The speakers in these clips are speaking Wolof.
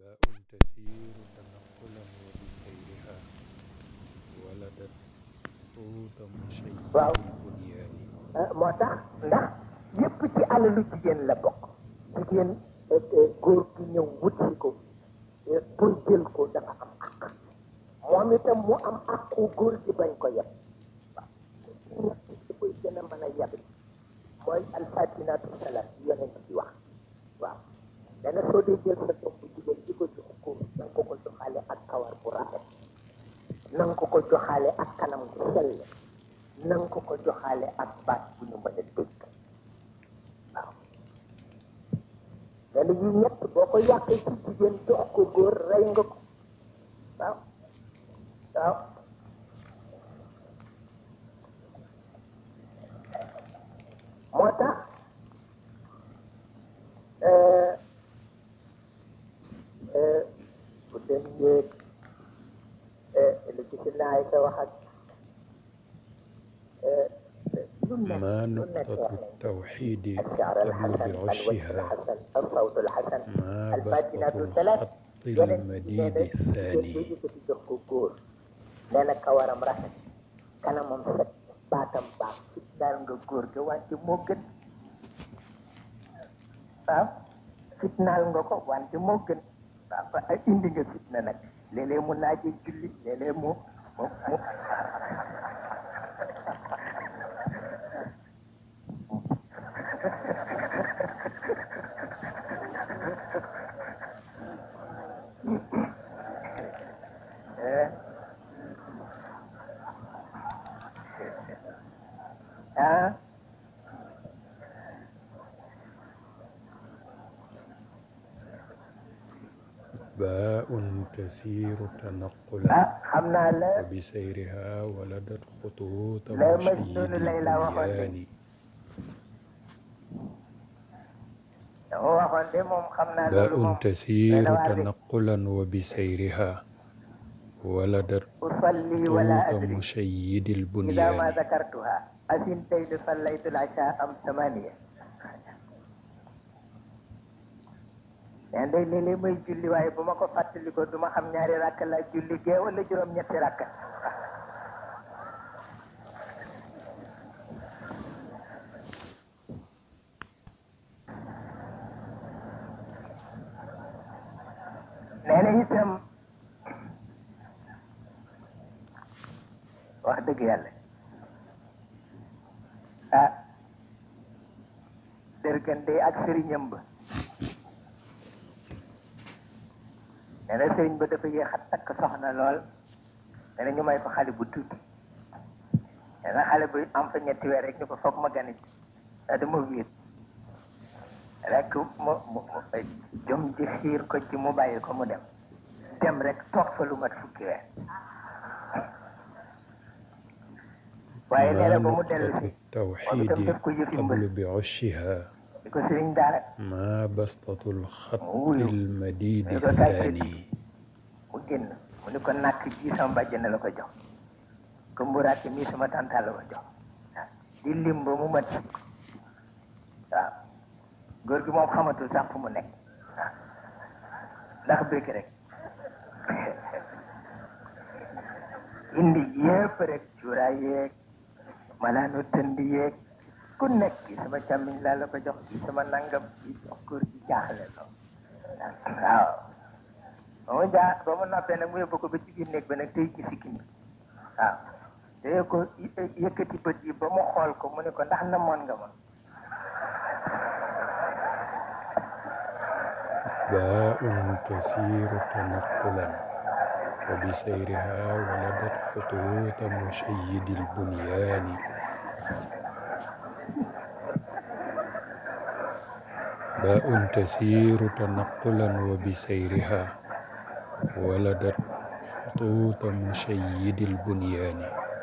تسير تنقلا وبسيرها ولدت خطوط مشيد waaw البنيان moo tax ndax yépp ci alalu jigéen la bokk jigéen góor gi ñëw wutsi ko pour jël ko dafa am àq moom itam mu am àqu góor gi bañ ko yeb waaw li koy gën a mën a yeb mooy alfatinaatu salat yonent bi wax waaw dana soo dee jël sa doom bu jigéen di ko jox ko na nga ko ko joxaale ak kawar bu rafet na nga ko ko joxaale ak kanam bu sell na nga ko ko joxaale ak baat bu ñu mën a dégg waaw mais yi ñett boo ko yàqee ci jigéen jox ko góor rey nga ko waaw waaw moo tax bu dem yéeg li ci si naay sa wax ak ما نقطة التوحيد الشعر تبلو الحسن الوجه بعشها الحسن الصوت الحسن ما الباجنات بسطة الثلاث الخط المديد الثاني yëkkati jox ko góor nee na kawaram rafet kanamam set baatam baax fit daal nga góor ga wante moo gën waaw fitnaal nga ko wante moo gën waaw ba ay indi nga fitna nag léeg-léeg mu naaje julli léeg-léeg mu mu mu eh ah باء تسير تنقلا ah xam naa la وبسيرها ولدت خطوط لا مشيد مجنون ليلى وخلد. البنيان dama waxoon de moom xam naa loolu باء moom تسير ليلى وعلي. تنقلا وبسيرها ولدت أصلي ولا خطوط أدري مشيد إذا ما البنيان ذكرتها أثنتين صليت العشاء أم ثمانية yaa day léeg-léeg may julli waaye bu ma ko fàttali ko du ma xam ñaari rakk la julli gee wala juróom ñetti rakk nee na itam wax dëgg yàlla ah dërgante ak sëriñam ba nee na sëriñ ba dafa yéex a takk soxna lool nee na ñu may ko xale bu tuuti nee na xale bu am fa ñetti weer rek ñu ko foog ma ganit daa dama wéet rek mu mu mu jom ji xiir ko ci mu bàyyi ko mu dem dem rek toog fa lu mat fukki weer waaye nee na ما ba mu dellu نقطة si التوحيد قبل بعشها di ko sëriñ daara ما بسطة الخط أوه. المديد أيوة، تعرف. الثاني mu génn mu ni ko nàkk ji sama bàjjen la ko jox ko mburaat mii sama tànta la ko jox waaw di lim ba mu mat fukk waaw góor gi moom xamatul sax fu mu nekk waaw ndax bëgg rek indi yépp rek cuuraay yeeg malaanu tënd yeeg ku nekk ki sama càmmiñ laa la ko jox ki sama nangam ki jox góor gi jaaxle loo waaw ba mu jaa ba mu noppee nag mu yóbbu ko ba ci biir néeg ba nag tey ci sikkim bi waaw te ko yë- yëkkati bët yi ba mu xool ko mu ne ko ndax namoon nga ma باء تسير تنقلا وبسيرها ولدت خطوط مشيد البنيان باء تسير تنقلا وبسيرها ولدت خطوط مشيد البنيان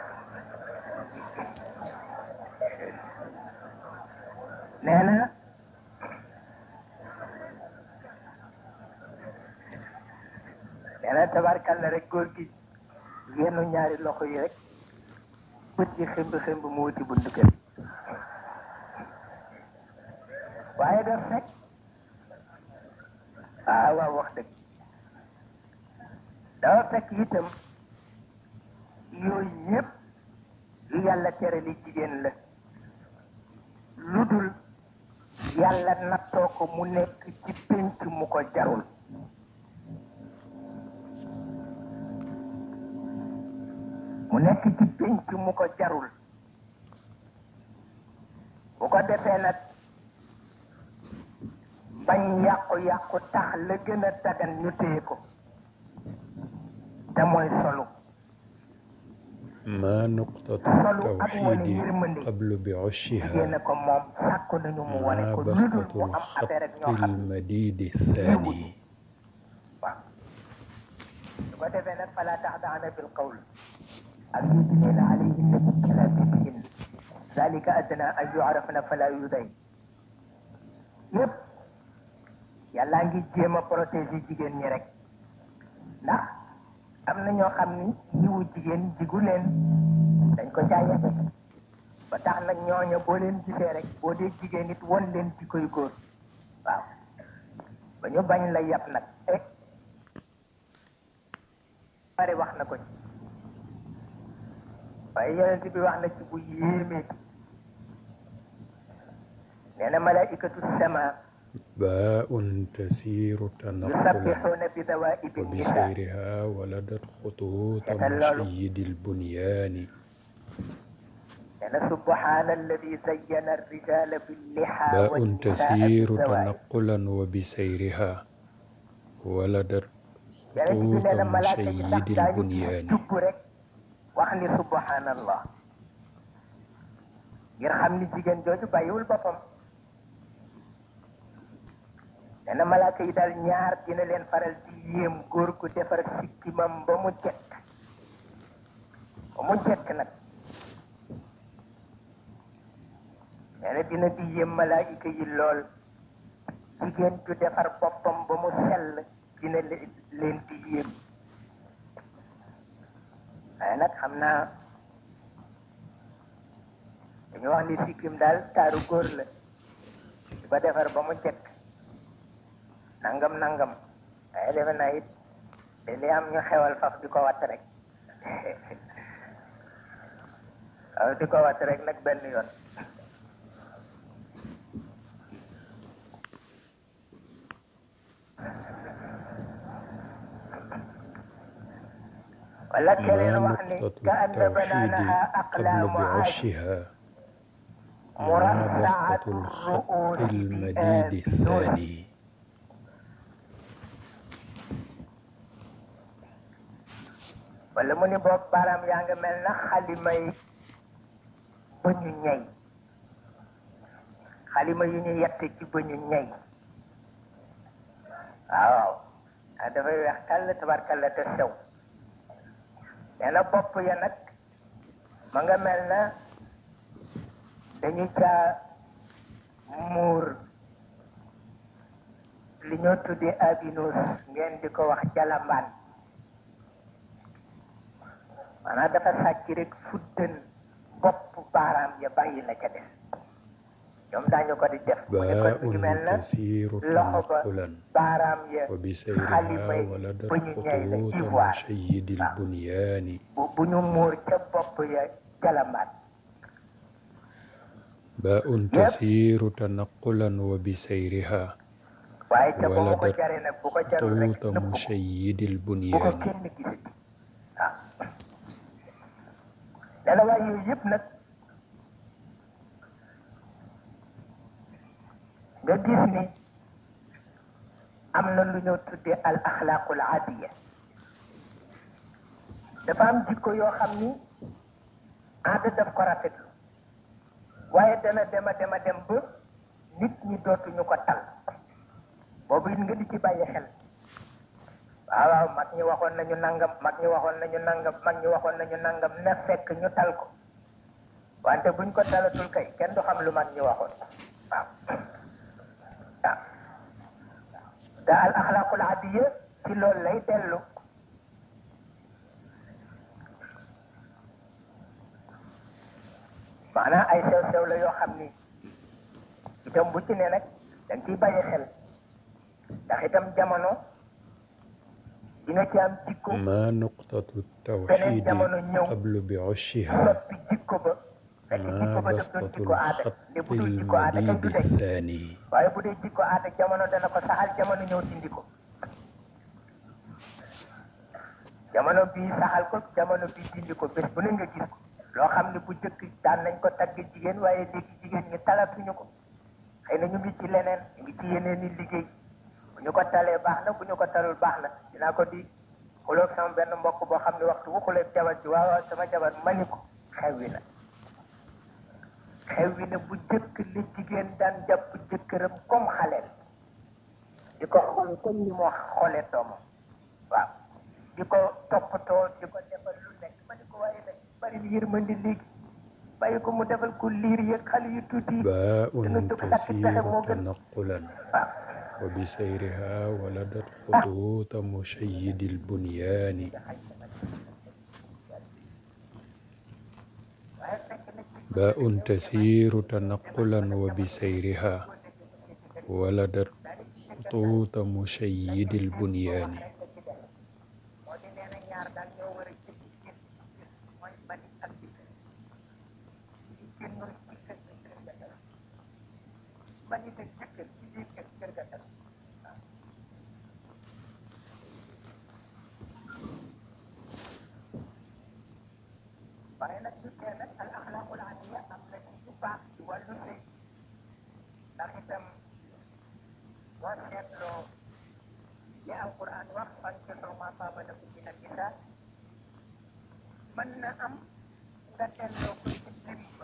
nee na nee na tabarkalla rek góor gi yennu ñaari loxo yi rek bët yi xëmb xëmb mu wuti buntu kër waaye daf fekk ah waaw wax dëgg dafa fekk itam yooyu yëpp yu yàlla tere li jigéen la lu dul yàlla nattoo ko mu nekk ci pénc mu ko jarul mu nekk ci pénc mu ko jarul bu ko defee nag bañ yàqu-yàqu tax la gën a dagan ñu téye ko te mooy solu ما نقطة solu ak wane التوحيد yërmande قبل بعشها jigéen ko moom sàkku nañu mu wane ما ko lu dul بسطة mu am affaire ak الخط ñoo xam المديد الثاني waaw su ko defee nag fala taxdaana bil qawl ak yudnina alayhinna min jalaabibihin zalika adna an yu'rafna fala yuday yëpp yàllaa ngi jéem a protéger jigéen ñi rek ndax am na ñoo xam ni yiwu jigéen jigu leen dañ ko jaayee ba tax nag ñooña boo leen gisee rek boo dee jigéen it won leen ci koy góor waaw ba ñu bañ la yab nag eh bari wax na ko ci waaye yonent bi wax na ci bu yéemee nee na malaikatu sama باء تسير تنقلا yusabbixuuna bi dawaibi nisa وبسيرها ولدت خطوط مشيد البنيان nee na subhaana alladi zayyana arrijala billiha باء wannisaa تسير bidawaib تنقلا وبسيرها ولدت yonent bi nee na خطوط malaaka yi مشيد sax daañu البنيان jubb rek wax ni subhanallah ngir xam ni jigéen jooju bàyyiwul boppam nee na malaaka yi daal ñaar dina leen faral di yéem góor gu defar sikkimam ba mu jekk ba mu jekk nag nee na dina di yéem malaayika yi lool jigéen ju defar boppam ba mu sell dina le- leen di yéem waaye nag xam naa dañu wax ni sikkim daal taaru góor la di ko defar ba mu jekk nangam nangam waaye defe naa it te li am ñu xewal faf di ko watt rek waaw di ko watt rek nag benn yoon wala keneen ما wax ni نقطة ka anna التوحيد banaanaha قبل aqlaamu aashin بعشها ما مرصعة بسطة الخط الرؤوس المديد بآب الثاني wala mu ni boog baaraam yaa nga mel na xalimay bëñu ñey xalima yu ñu yett ci bëñu ñey waaw ah dafay weex kàll tabarkalla te sew nee na bopp ya nag ma nga mel na dañu caa muur li ñoo tuddee abinus ngeen di ko wax jalambaan maanaam dafa sàcc rek fuddan bopp baaraam ya bàyyi la ca def ñoom daañu ko di def mu ne kon mi ngi mel باء na تسير loxo ba تنقلا baaraam ya وبسيرها xalimay ولدت ba ñu ñey la خطوط ivoire مشيد البنيان bu bu ñu muur ca bopp ya jalambaat باء تسير تنقلا وبسيرها waaye ca ba mu ko ولدت jaree nag bu ko jarul rek خطوط nëbb ko مشيد bu ko البنيان kenn gisati waaw dana waaye yooyu yëpp nag nga gis ni am na lu ñoo tuddee al axlaaqul adiya dafa am jikko yoo xam ni aada daf ko rafetlu waaye dana dema dema dem ba nit ñi dootuñu ko tal boobu it nga di ci bàyyi xel waaw waaw mag ñi waxoon nañu nangam mag ñi waxoon nañu nangam mag ñi waxoon nañu nangam na fekk ñu tal ko wante buñ ko talatul kay kenn du xam lu mag ñi waxoon waaw waaw te al axlaaqul adiya ci loolu lay dellu maanaam ay sew sew la yoo xam ni itam bu ci ne nag dañ ciy bàyyi xel ndax itam jamono di nga ci am jikko ما نقطة التوحيد قبل بعشها soppi jikko ba fekk ما jikko ba daf doon بسطة jikko aada te الخط bu dul jikko aada kenn du المديد deñ الثاني waaye bu dee jikko aada jamono dana ko saxal jamono ñëw dindi ko jamono bii saxal ko jamono bii dindi ko bés bu ne nga gis ko loo xam ne bu jëkk daan nañ ko tagg jigéen waaye léegi jigéen ñi talatuñu ko xëy na ñu ngi ci leneen ñu ngi ci yeneen i liggéey bu ñu ko talee baax na bu ñu ko talul baax na dinaa ko di xuloog sama benn mbokk boo xam ne waxtu bu xuleeg jabar ji waaw waaw sama jabar mani ko xew wi na xew wi na bu jëkk li jigéen daan jàpp jëkkëram comme xaleel di ko xool comme ni moo xoolee doomam waaw di ko toppatoo di ko defal lu nekk ma ni ko waaye nag bari yërmandi léegi bàyyi ko mu defal ko liir yeeg xale yu tuuti yi باء dana jóg takk pexe تسير moo gën تنقلا waaw وبسيرها ولدت خطوط مشيد البنيان waaye fekk na ci باء تسير تنقلا وبسيرها ولدت خطوط مشيد البنيان moo di nee na ñaar daal ñoo war a jëkk jëkk mooy bani ak dikk di génnul ci kër gi kër ga dara bani te jëkkër ci biir kër kër ga dara waaye nag du tee nag al axlaaqul aliya am na ci yu baax ci wàllu sëy ndax itam boo seetloo li alquran wax fankihuu maa taaba lakum mina nisaa mën na am nga delloo ko ci lim ba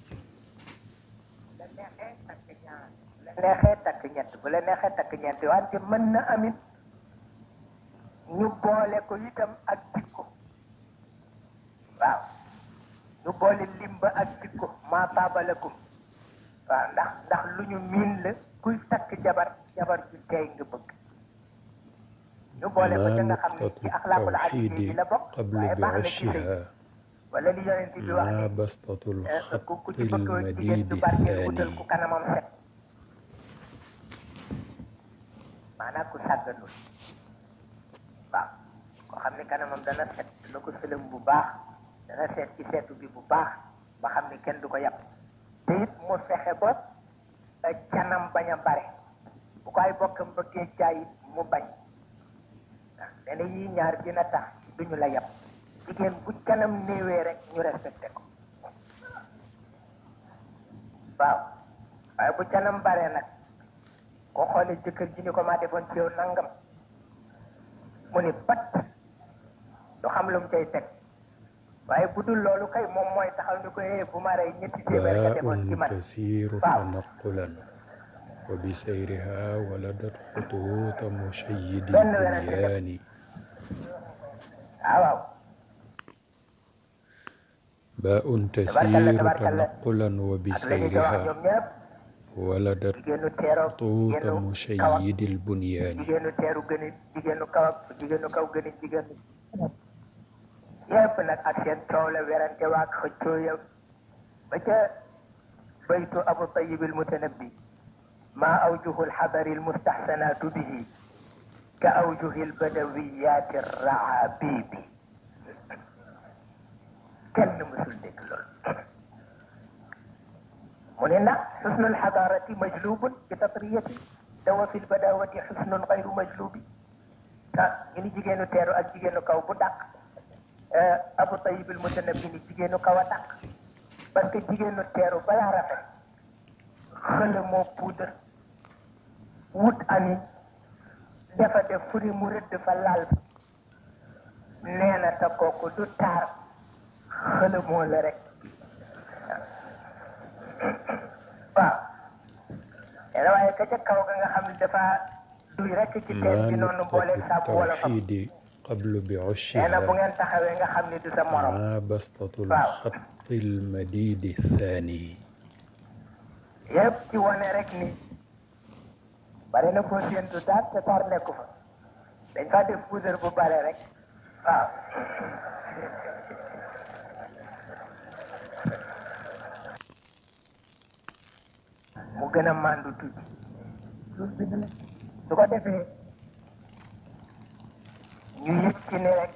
la neexee takk ñaar la neexee takk ñett bu la neexee takk ñett wante mën na amit ñu boole ko itam ak jikko waaw ñu boole lim ba ak jikko maa taaba lakum waaw ndax ndax lu ñu miin la kuy takk jabar jabar ju tey nga bëgg ñu boole ko ca ما nga xam ne نقطة ci axlaaqul aliya التوحيد bi la bokk قبل waaye baax na ci sëy بعشها wala li yonent bi wax ما ne بسطة eh, ku ku الخط ci bëgg jigéen المديد du barkeel wutal الثاني ku kanamam set maanaam ku sàgganul waaw koo xam ne kanamam dana set dana ko sëlëm bu baax dana seet ci seetu bi bu baax ba xam ne kenn du ko yàpp te it mu fexe ba eh, canam bañ a bare bu ko ay bokkam bëggee jaay it mu bañ waaw nee na yii ñaar dina tax duñu la yàpp jigéen bu canam néewee rek ñu respecté ko waaw waaye bu canam bare nag koo xoolee jëkkër ji ni ko maa defoon ci yow nangam mu ni pat du xam lu mu cay teg waaye bu dul loolu kay moom mooy taxaw ni ko eh bu ma rey ñetti téeméer nga defoon ci باء man تسير waaw تنقلا وبسيرها ولدت خطوط مشيد benn werante def. البنيان waaw waaw باء تبارك تسير الله تبارك الله تنقلا ak la ñu ko wax وبسيرها ñoom ñëpp ولدت jigéenu teeroo خطوط jigéenu kaw ak مشيد البنيان jigéenu teeru gën a jigéenu kaw ak jigéenu kaw gën a jigéenu yépp nag ak seen coow la werante waak xëccoo ya ba ca baytu abu tayib al mutanabbi ma awjuhu alxadari almustaxsanaatu bihi ka awjuhi albadawiyaati arraabibi kenn mësul dégg loolu mu ne ndax xusnu alxadarati majlubun bi tatriyati dawa fi lbadawati xusnun gayru majlubi ah ñu ni jigéenu teeru ak jigéenu kaw bu dàq abu tayib al mutanabbi ni jigéenu kaw a dàq parce que jigéenu teeru balaa rafet xëla moo puudar wut ani dafa def fu ni mu rëdd fa laal nee na te kooku du taar xëla moo la rek waaw nee na waaye ka ca kaw ga nga xam ne dafa duy rek ci teen ما bi noonu نقطة boole saabu wala fam التوحيد قبل nee na bu بعشها ngeen taxawee nga xam ne du sa morom ما بسطة الخط المديد الثاني yëpp ci wane rek ni bare na foo séentu daal te tar nekku fa dañ fa def poudre bu bare rek waaw mu gën a màndu tuuti su ko defee ñu yëg ci ne rek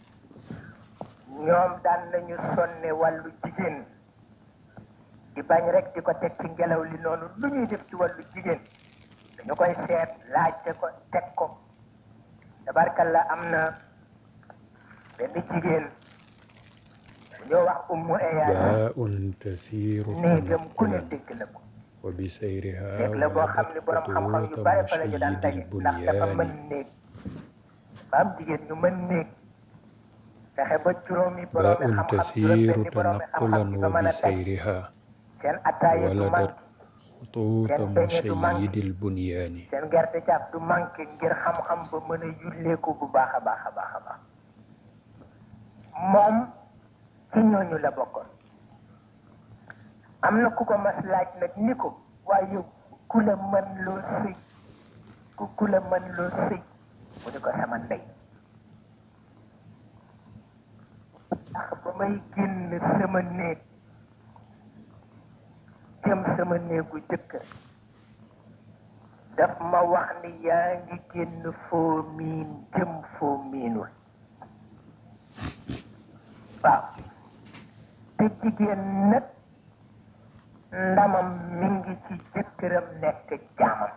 ñoom daan nañu sonne wàllu jigéen di bañ rek di ko teg ci ngelaw li noonu lu ñuy def ci wàllu jigéen dañu koy seet laajte ko teg ko tabarkalla am na benn jigéen ñoo wax ummu eyaana باء تسير néegam ku ne تنقلا dégg na ko وبسيرها néeg la boo xam ne ولدت borom xam-xam yu خطوط bare fa la ñu daan مشيد daje ndax dafa mën البنيان néeg dafa am jigéen ñu mën néeg fexe ba juróomi borom باء xam-xam تسير juróom-benni borom تنقلا xam-xam yi fa mën a teg وبسيرها seen attaaya du ولدت manqué خطوط Seen peñe du manqué. مشيد البنيان seen gerte caaf du manqué ngir xam-xam ba mën a yulleeku bu baax a baax a baax a baax moom ci ñooñu la bokkoon am na ku ko mas laaj nag ni ko waaye ku la mën loo sëy ku ku la mën loo sëy mu ni ko sama ndey ndax ba may génn sama néeg jëm sama néegu jëkkër daf ma wax ni yaa ngi génn foo miin jëm foo miinul waaw te jigéen nag ndamam mi ngi ci jëkkëram nekk jaamam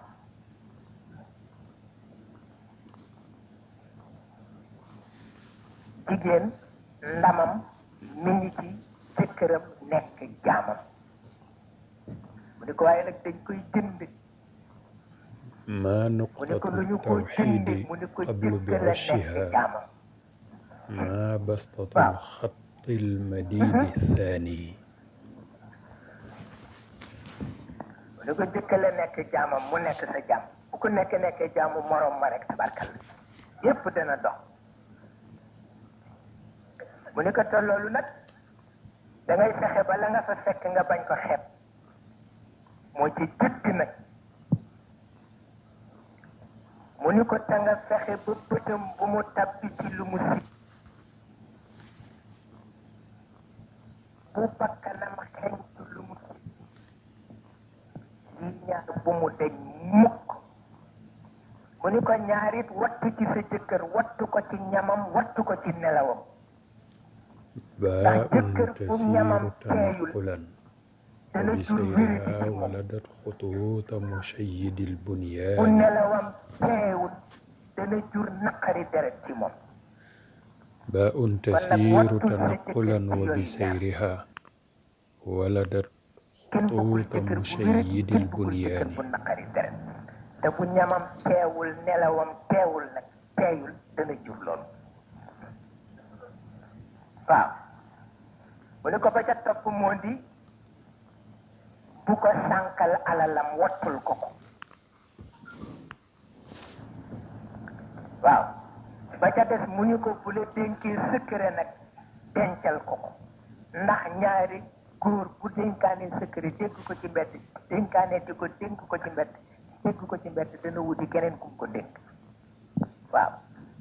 jigéen ndamam mi ngi ci jëkkëram nekk jaamam mu ni ko waaye nag dañ koy jënd ما mu ni نقطة ko lu ñu ko jënd التوحيد mu ni ko قبل jëkkër la nekk بعشها jaamam ما بسطة waaw. الخط المديد الثاني mu ni ko jëkkër la nekk jaamam mu nekk sa jaam bu ko nekk nekkee jaamu morom ma rek tabarkal yépp dana dox mu ni ko te loolu nag da ngay fexe ba la nga fa fekk nga bañ ko xeeb moo ci jëkk nag mu ni ko te nga fexe ba bëtam bu mu tabbi ci lu mu si bu bakkanam xeñtu lu mu si yi ñaar bu mu deñ mukk mu ni ko ñaarit wattu ci sa jëkkër wattu ko ci ñamam wattu ko ci nelawam باء jëkkër bu ñamam تسير teeyul تنقلا dana jur wéradi وبسيرها ci moom ولدت خطوط مشيد bu البنيان nelawam teewul dana jur naqari deret ci moom باء تسير واتو تنقلا سجد وبسيرها ولدت kenn bëggul خطوط jëkkër bu wéradi مشيد kenn bëggul jëkkër البنيان bu naqari deret te bu ñamam teewul nelawam teewul nag teeyul dana jur loolu waaw mu ne ko ba ca topp moo di bu ko sànkal alalam wattul ko ko waaw ba ca des mu ñu ko bu la dénkee secret nag dencal ko ko ndax ñaari góor bu dénkaane secret dégg ko ci mbedd dénkaane di ko dénk ko ci mbedd dégg ko ci mbedd dana wuti keneen ku ko dénk waaw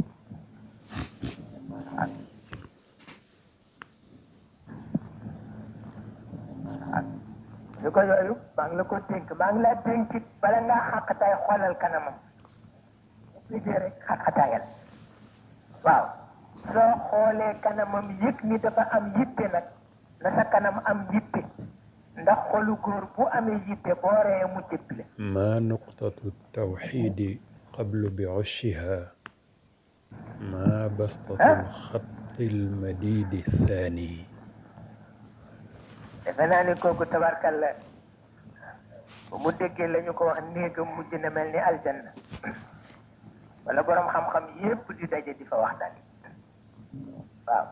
ñu ko yooyu maa ngi la ko dénk maa ngi laa dénk it bala ngaa xàqataay xoolal kanamam liggéey rek xàqataayal waaw soo xoolee kanamam yëg ni dafa am yitte nag na sa kanam am yitte ndax xolu góor bu amee yitte boo ree mu jëppile ما نقطة التوحيد قبل بعشها ما بسطة ها؟ الخط المديد الثاني defe naa ni kooku tabarkalla bu mu déggee la ñu ko wax néegam mujj na mel ni aljanna wala borom xam-xam yépp di daje di fa waxtaan waaw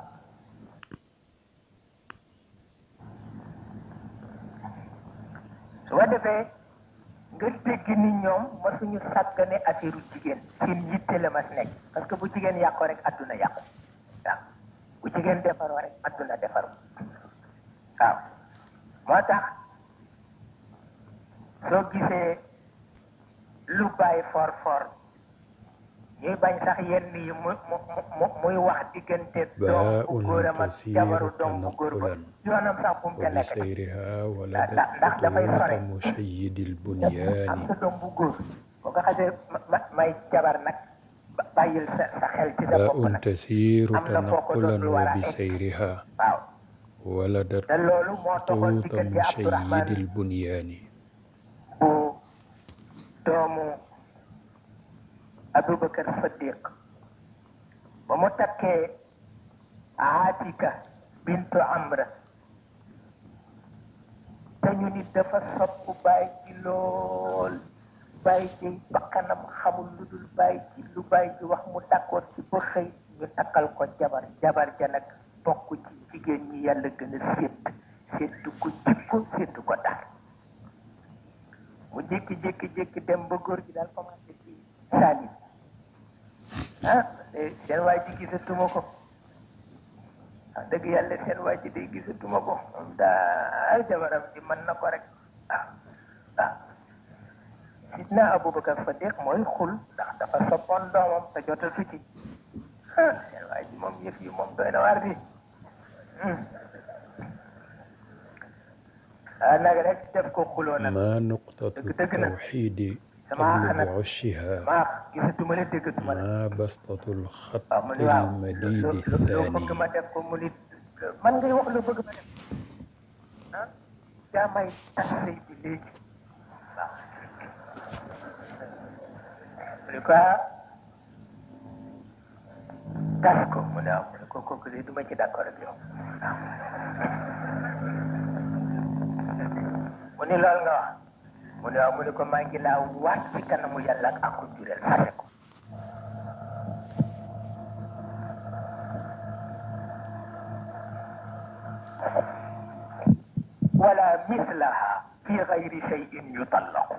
su ko defee nga dégg ni ñoom masuñu sàggane affaire jigéen seen yitte la mas nekk parce que bu jigéen yàqoo rek adduna yàqu waaw bu jigéen defaroo rek adduna defaru waaw moo tax soo gisee lu bàyyi for for ñuy bañ sax yenn yi mu mu mu muy wax diggante doom bu góoram ak jabaru doom bu góor ba yoonam sax bu mu ca nekk nag وبسيرها ولدت ndax ndax dafay خطوط sore مشيد am البنيان sa doom bu góor boo ko xasee ma- ma- may jabar nag ba- bàyyi bàyyil sa sa xel ci sa bopp باء nag تسير am na foo ko تنقلا dootul war a egg. وبسيرها waaw ولدت te loolu moo taxoon خطوط diggante مشيد Abdourahman البنيان bu doomu Aboubacar Saddiq ba mu takkee Atika bintu Amra te ñu nit dafa sopp bàyyi ci lool bàyyi ci bakkanam xamul lu dul bàyyi ci lu bàyyi ci wax mu d'accord ci ba xëy ñu takkal ko jabar jabar ja nag bokk ci jigéen ñi yàlla gën a sédd séddu ko jikko séddu ko daal mu jékki-jékki-jékki dem ba góor gi daal commencé ci saalit ah eh, seen waa ji gisatuma ko wax dëgg yàlla seen waa ji day gisatuma ko moom daal jabaram ji mën na ko rek ah ah sidna Aboubacar Sadiq mooy xul ndax dafa soppoon doomam te jotatu ci ah seen waa ji moom yëf yi moom doy na waar bi ah nag rek def ko xuloo nag ما نقطة دق- دقنا. التوحيد سماع قبل أنا. بعشها maa gisatuma la déggatuma la ما بسطة الخط waaw mu ni waaw المديد loo loo bëgg الثاني ma def ko mu nit man ngay wax lu bëgg ma def ah yaa may tas sëy bi léegi waaw mu ne ko ah tas ko mu ne waaw mu ne ko kooku de du ma ci d'accord ak yow waaw mu ni loolu nga wax mu ne waaw mu ne ko maa ngi laa waat ci kanamu yàlla ak aku jureel fase ko ولا مثلها في غير شيء يطلق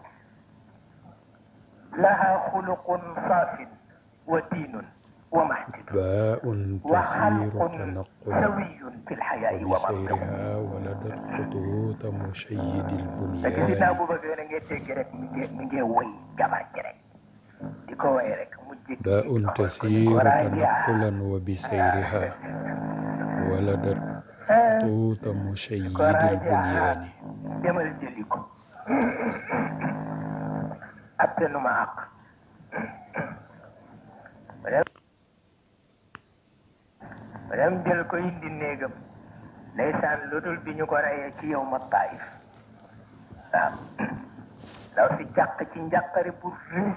لها خلق صاف ودين ومحجب باء تسير وخلق تنقلا سوي في الحياء ومنطق وبسيرها ولدت خطوط مشيد te gis naa البنيان bu bëgg na ngeen dégg rek mi ngi mi ngi woy jabar ji rek di ko woy rek mu jékki باء تسير تنقلا وبسيرها ولدت خطوط مشيد البنيان demal jëli ko attanu ma àq ba dem jël ko indi néegam ndeysaan lu dul bi ñu ko reyee ci yow ma taif waaw ndaw si jàq ci njàqare bu rëy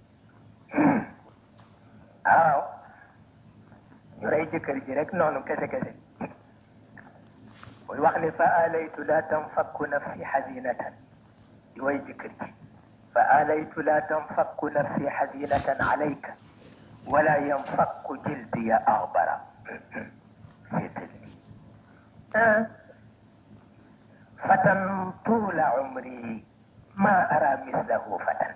waaw ñu rey jëkkër ji rek noonu kese kese muy wax ni fa alaytu la tanfakku nafsi xazinatan di way jëkkër ji fa alaytu la tanfakku nafsi xazinatan alayka wala yanfakku jildiya axbara seetal li fatan tuula umri ma ara mislahu fatan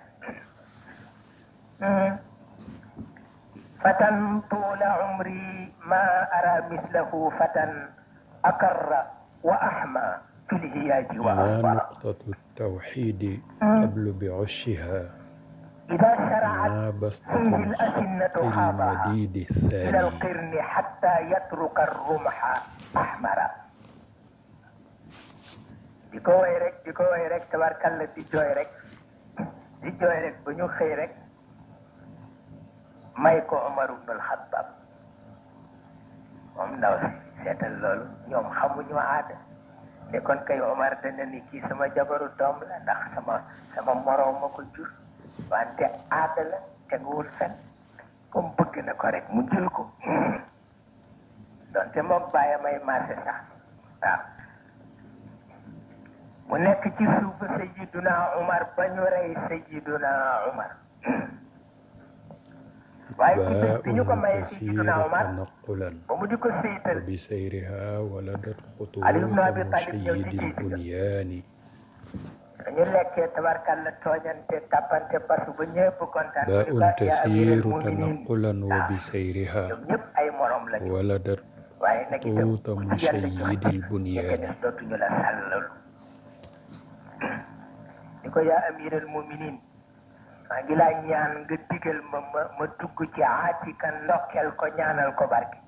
فتى طول عمري ما أرى مثله فتى أكر وأحمى في الهياج ما وأصبر نقطة التوحيد قبل بعشها إذا شرعت ما بسطة فيه الأسنة الخط خاضها المديد إلى الثاني القرن حتى يترك الرمح أحمرا di ko way rek di ko way rek tabarkalla di jooy rek di jooy rek ba ñu xëy rek may ko Omar ibn al-Khattab moom ndaw si seetal loolu ñoom xamuñu aada te kon kay Omar dana ni kii sama jabaru doom la ndax sama sama moroom ma ko jur wante aada la teguwul fen comme bëgg na ko rek mu jël ko donte moom bàyyi may marché sax waaw mu nekk ci suufu Sayyiduna Umar ba ñu rey Sayyiduna Umar waaye ci bés bi ñu ko باء mayee تسير Sayyiduna Umar تنقلا ba mu di ko séytal وبسيرها ولدت خطوط علي بن أبي طالب مشيد يوتي البنيان dañu lekkee tabarkalla tooñante tàppante parce que ba ñëpp kontaan باء mu ni ko yaa تسير amiral muminin تنقلا وبسيرها ñoom ñëpp ay morom lañu ولدت waaye nag itam خطوط ku ci yàlla jox مشيد ña ca البنيان des dootuñu la sàllalu ni ko yaa amiral muminin maa ngi laa ñaan nga digal ma ma ma dugg ci aatika ndokkeel ko ñaanal ko barke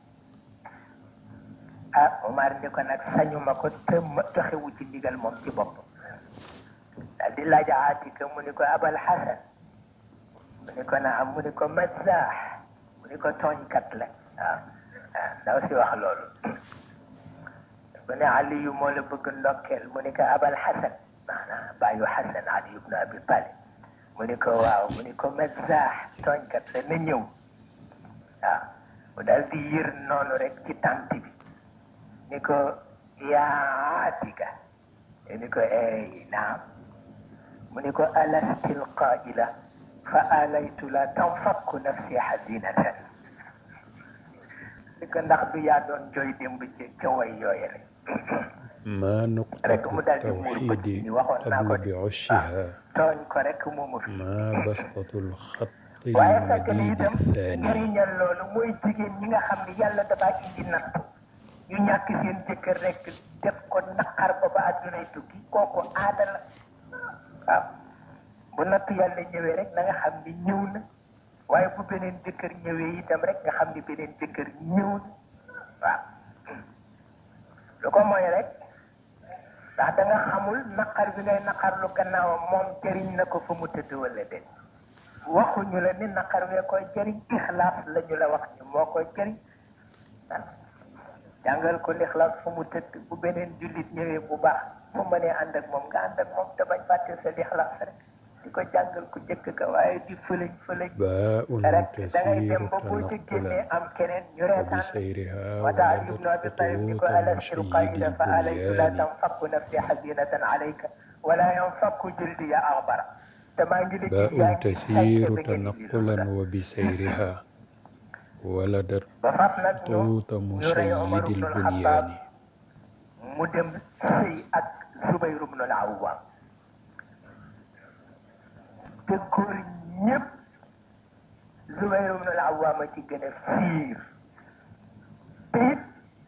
ah Omar ni ko nag sañu ma ko te ma joxewu ci ndigal moom ci bopp daal di laaj aatika mu ni ko abal xasan mu ni ko naam mu ni ko mazaax mu mu ni ko tooñkat la waaw waaw ndaw si wax loolu mu ne Aliyu moo la bëgg ndokkeel mu ni ko abal Xasan maanaam bàyyu Xasan Ali ibnu Abi Talib mu ni ko waaw mu ni ko mazaax tooñkat la na ñëw waaw mu daal di yër noonu rek ci tànt bi ni ko yaa Atika ni ko ey naam mu ni ko alastil qaila fa alaytu la tanfakku nafsi xazinatan ni ko ndax du yaa doon jooy démb ci ca way yooye rek ما rek نقطة mu daal di muur bët التوحيد ni waxoon naa ko قبل de بعشها tooñ ko rek moomu fi ما بسطة الخط waaye fekk ni المديد itam الثاني njëriñal loolu mooy jigéen ñi nga xam ne yàlla dafa indi nattu ñu ñàkk seen jëkkër rek def ko naqar ba ba addunay tukki kooku aada la waaw bu nattu yàlla ñëwee rek na nga xam ni ñëw na waaye bu beneen jëkkër ñëwee itam rek nga xam ni beneen jëkkër ñëw na waaw lu ko mooy rek ndax da nga xamul naqar bi ngay naqar lu gannaawam moom jëriñ na ko fa mu tëdd wala déet waxuñu la ni naqar wee koy jëriñ ixlaas la ñu la wax ni moo koy jëriñ waaw jàngal ko lixlaas fu mu tëdd bu beneen jullit ñëwee bu baax bu mënee ànd ak moom nga ànd ak moom te bañ fàtte sa lixlaas rek di ko jàngal ku jëkk ka waaye di fëlëñ fëlëñ باء rek da ngay dem كثير ba boo ca génnee تنقلا am keneen ñu reetaan وبسيرها وتا علي ولدت بن ابي طالب يقول خطوط الا مشيد القائل فعليك لا البنيان تنفك نفسي حزينه عليك ولا ينفك جلدي اغبر باء تسير تنقلا وبسيرها ولدت ba faf nag ñu خطوط ñu rey Omar مشيد ibn al-Khattab البنيان mu dem sëy ak Zubayr ibn al-Awwam te góor ñëpp Zubayr ibn al-Awwam a ci gën a fiir te it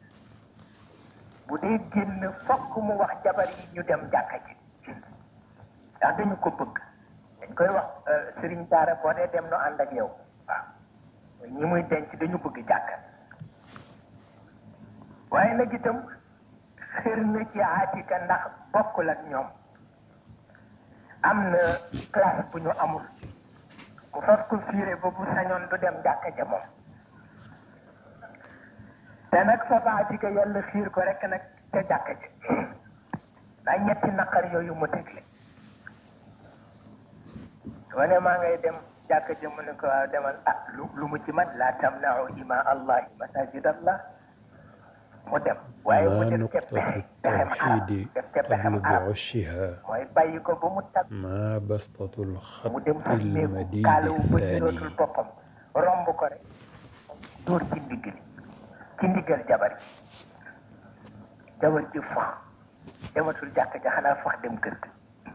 bu dee génn fokk mu wax jabar yi ñu dem jàkka ji ndax dañu ko bëgg dañ koy wax Serigne Daara boo dee dem no ànd ak yow waaw ñi muy denc dañu bëgg jàkka waaye nag itam xër na ci Atika ndax bokkul ak ñoom am na classe bu ñu amul mu fas ko fiire ba bu sañoon du dem jàkka ja moom te nag fa ba Atika yàlla xiir ko rek nag ca jàkka ja ndax ñetti naqar yooyu mu tegle wane maa ngay dem jàkka ja mu ne ko waaw demal ah lu lu mu ci man laa tamnau ima allahi masajid allah mu dem waaye mu ما def ca نقطة pexe pexem arab التوحيد def ca pexem قبل arab بعشها mooy bàyyi ko ba mu tag ما بسطة mu الخط dem fa néegu المديد kaalawu ba الثاني nirootul boppam romb ko rek dóor ci ndigg li ci ndiggal jabar ji jabar ji fax dematul jàkk ja xanaa fax dem kër ga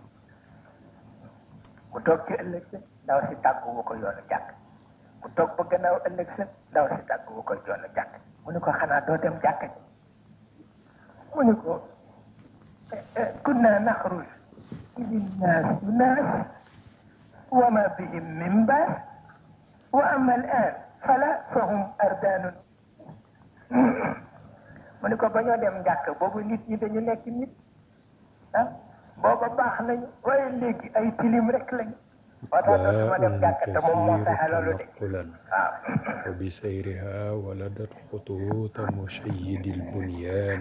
mu toog ci ëllëg sa ndaw si tàgguwu ko yoonu jàkk mu toog ba gannaaw ëllëg sa ndaw si tàgguwu ko yoonu jàkk mu ne ko xanaa doo dem jàkk ji mu ne ko kunna naxruj linnaas naas وما بهم من باس واما الان فلا فهم اردان mu ne ko ba ñoo dem jàkk boobu nit ñi dañu nekk nit ah booba baax nañu waaye léegi ay tilim rek lañu moo tax dootuma dem باء jàkk te moom moo كثير fexe loolu de تنقلا waaw وبسيرها ولدت خطوط مشيد البنيان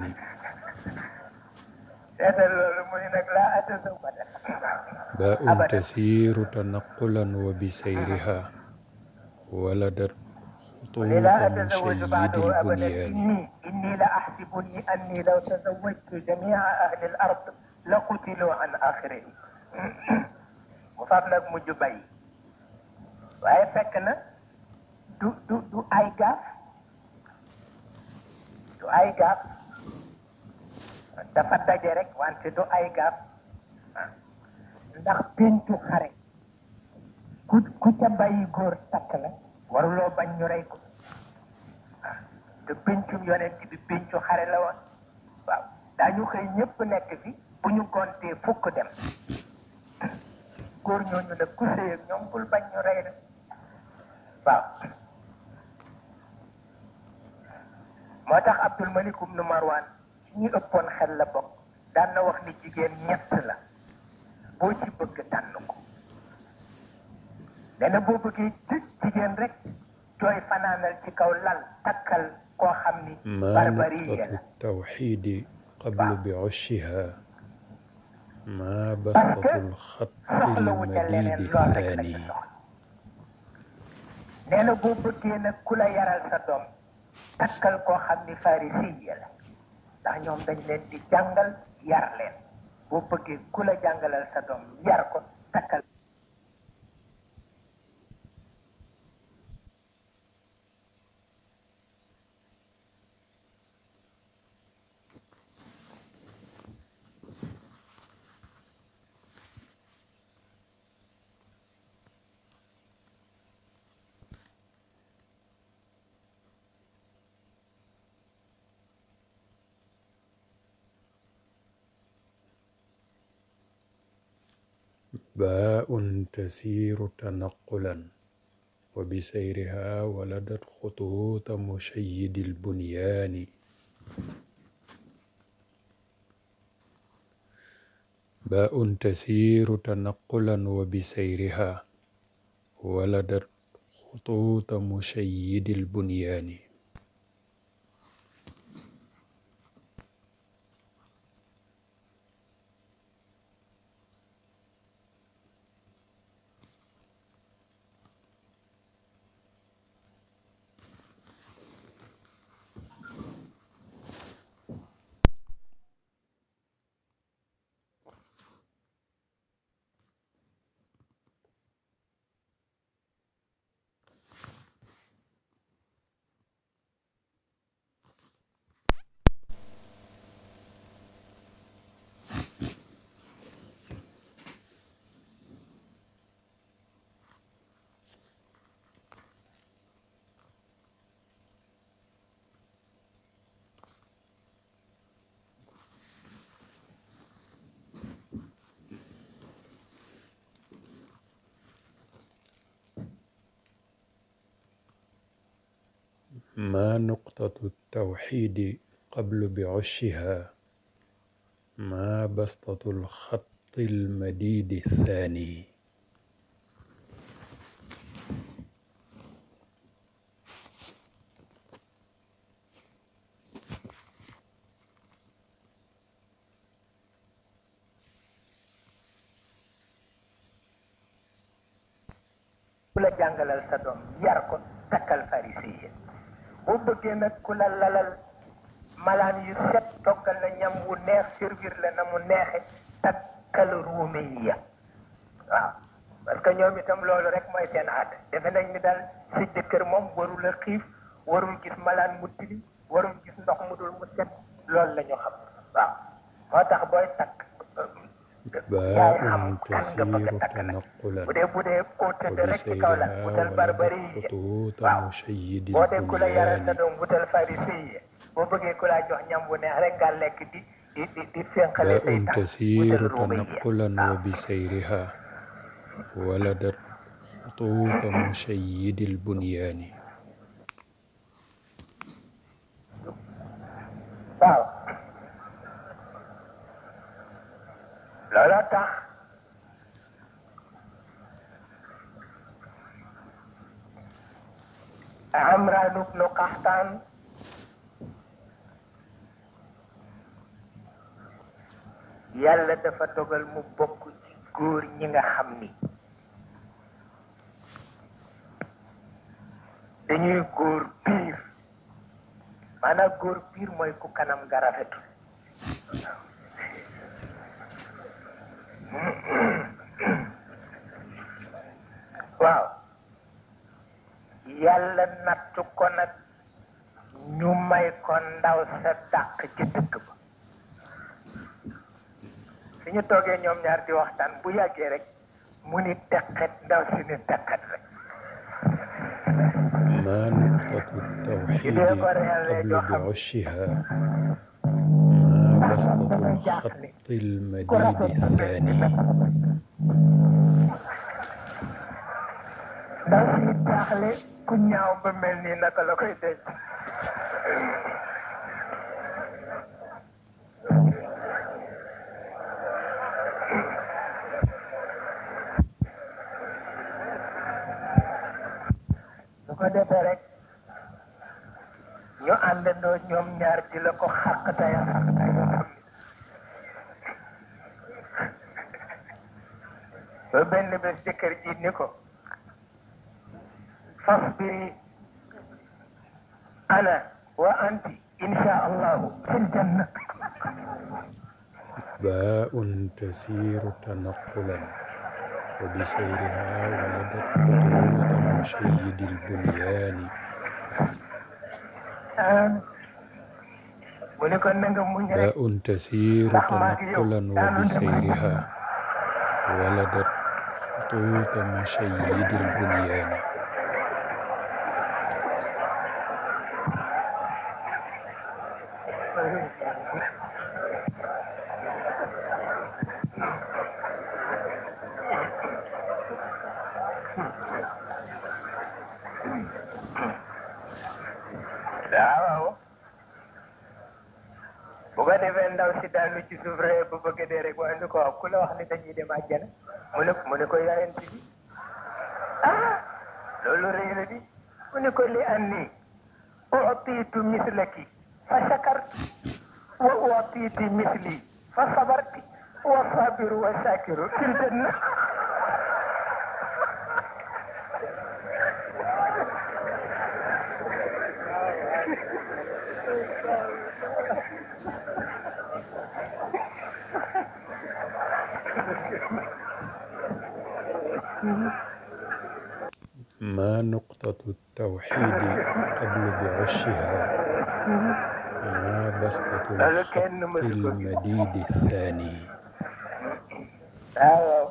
seetal loolu mu ne nag laa atasawada باء أبداً. تسير تنقلا وبسيرها ولدت خطوط لا أتزوج مشيد بعده أبدا البنيان إني إني لأحسبني أني لو تزوجت جميع أهل الأرض لقتلوا عن آخرهم mu fab nag mujj bay waaye fekk na du du du ay gaaf du ay gaaf dafa daje rek wante du ay gaaf ndax pencu xare ku ku ca bàyyi góor takk la waruloo bañ ñu rey ko waaw te pencum yonent bi pencu xare la woon waaw daañu xëy ñëpp nekk fi bu ñu gontee fukk dem góor ñooñu nag ku sëy ak ñoom bul bañ ñu rey la waaw moo tax Abdul Malik ibn Marwan ñi ëppoon xel la bokk daan na wax ni jigéen ñett la boo ci bëgg tànn ko nee na boo bëggee ci jigéen rek jooy fanaanal ci kaw lal takkal koo xam ni ما barbariya نقطة la التوحيد قبل بعشها ما بسطة الخط soxlawu ca leneen المديد lool rek la ci الثاني soxla nee na boo bëggee nag ku la yaral sa doom takkal koo xam ni farisiya la ndax ñoom dañ leen di jàngal yar leen boo bëggee ku la jàngalal sa doom yar ko takkal باء تسير تنقلا وبسيرها ولدت خطوط مشيد البنيان باء تسير تنقلا وبسيرها ولدت خطوط مشيد البنيان ما نقطة التوحيد قبل بعشها ما بسطة الخط المديد الثاني ku la jàngalal sa doom yar ko takkal farisiya boo bëggee nag ku la lalal malaan yu set toggal la ñam wu neex servir la na mu neexe takkal ruumiya waaw parce que ñoom itam loolu rek mooy seen aada defe nañ ni daal sa jëkkër moom warul a xiif warul gis malaan mu tilim warul gis ndox mu dul mu set loolu la ñu xam waaw moo tax booy takk yaay xam باء kan nga bëgg تسير a takk nag تنقلا bu dee bu dee koo tëdd rek ci kaw la وبسيرها wutal barbari ولدت yi خطوط waaw مشيد boo dee ku la yaral sa البنيان doom wutal farisi yi boo bëggee ku laa jox ñam bu neex rek nga lekk di di di di fénqale say باء tànk تسير wutal ruuma yi تنقلا waaw وبسيرها ولدت خطوط مشيد البنيان waaw looloo tax Amraan ibnu Qaxtaan yàlla dafa dogal mu bokk ci góor ñi nga xam ni dañuy góor piir maanaam góor piir mooy ku kanam nga rafetul waaw yàlla nattu ko nag ñu may ko ndaw sa dàq ci dëkk ba su ñu toogee ñoom ñaar di waxtaan bu yàggee rek mu ni teqet ndaw si ni teqet rek ما نقطة التوحيد إذا برع قبل جحم. بعشها ما بسطة الخط المديد الثاني ndaw si jaaxle ku ñaaw ba mel nii naka la koy denc su ko ko defee rek ñu àndandoo ñoom ñaar di la ko xàqtaya xàqtaya yoo xam ne ba benn bés jëkkër ji ni ko fasbiri ana wa anti insha allahu fil janna باء تسير تنقلا وبسيرها ولدت خطوط مشيد البنيان mu ne ko na nga muñ rek باء تسير تنقلا وبسيرها ولدت خطوط مشيد البنيان waaw bu ko defee ndaw si daanu ci suuf rek bu bëgg dee rek waaye ni ko wax ku la wax ni dañuy dem àjjana mu ne mu ne ko yaayant bi ah loolu rëy na di mu ne ko li anni utiitu mislaki fa shakarti wa utiiti misli fa sabarti wa sabiru wa shakiru fil janna ما نقطة التوحيد قبل بعشها ما بسطة الخط المديد الثاني waaw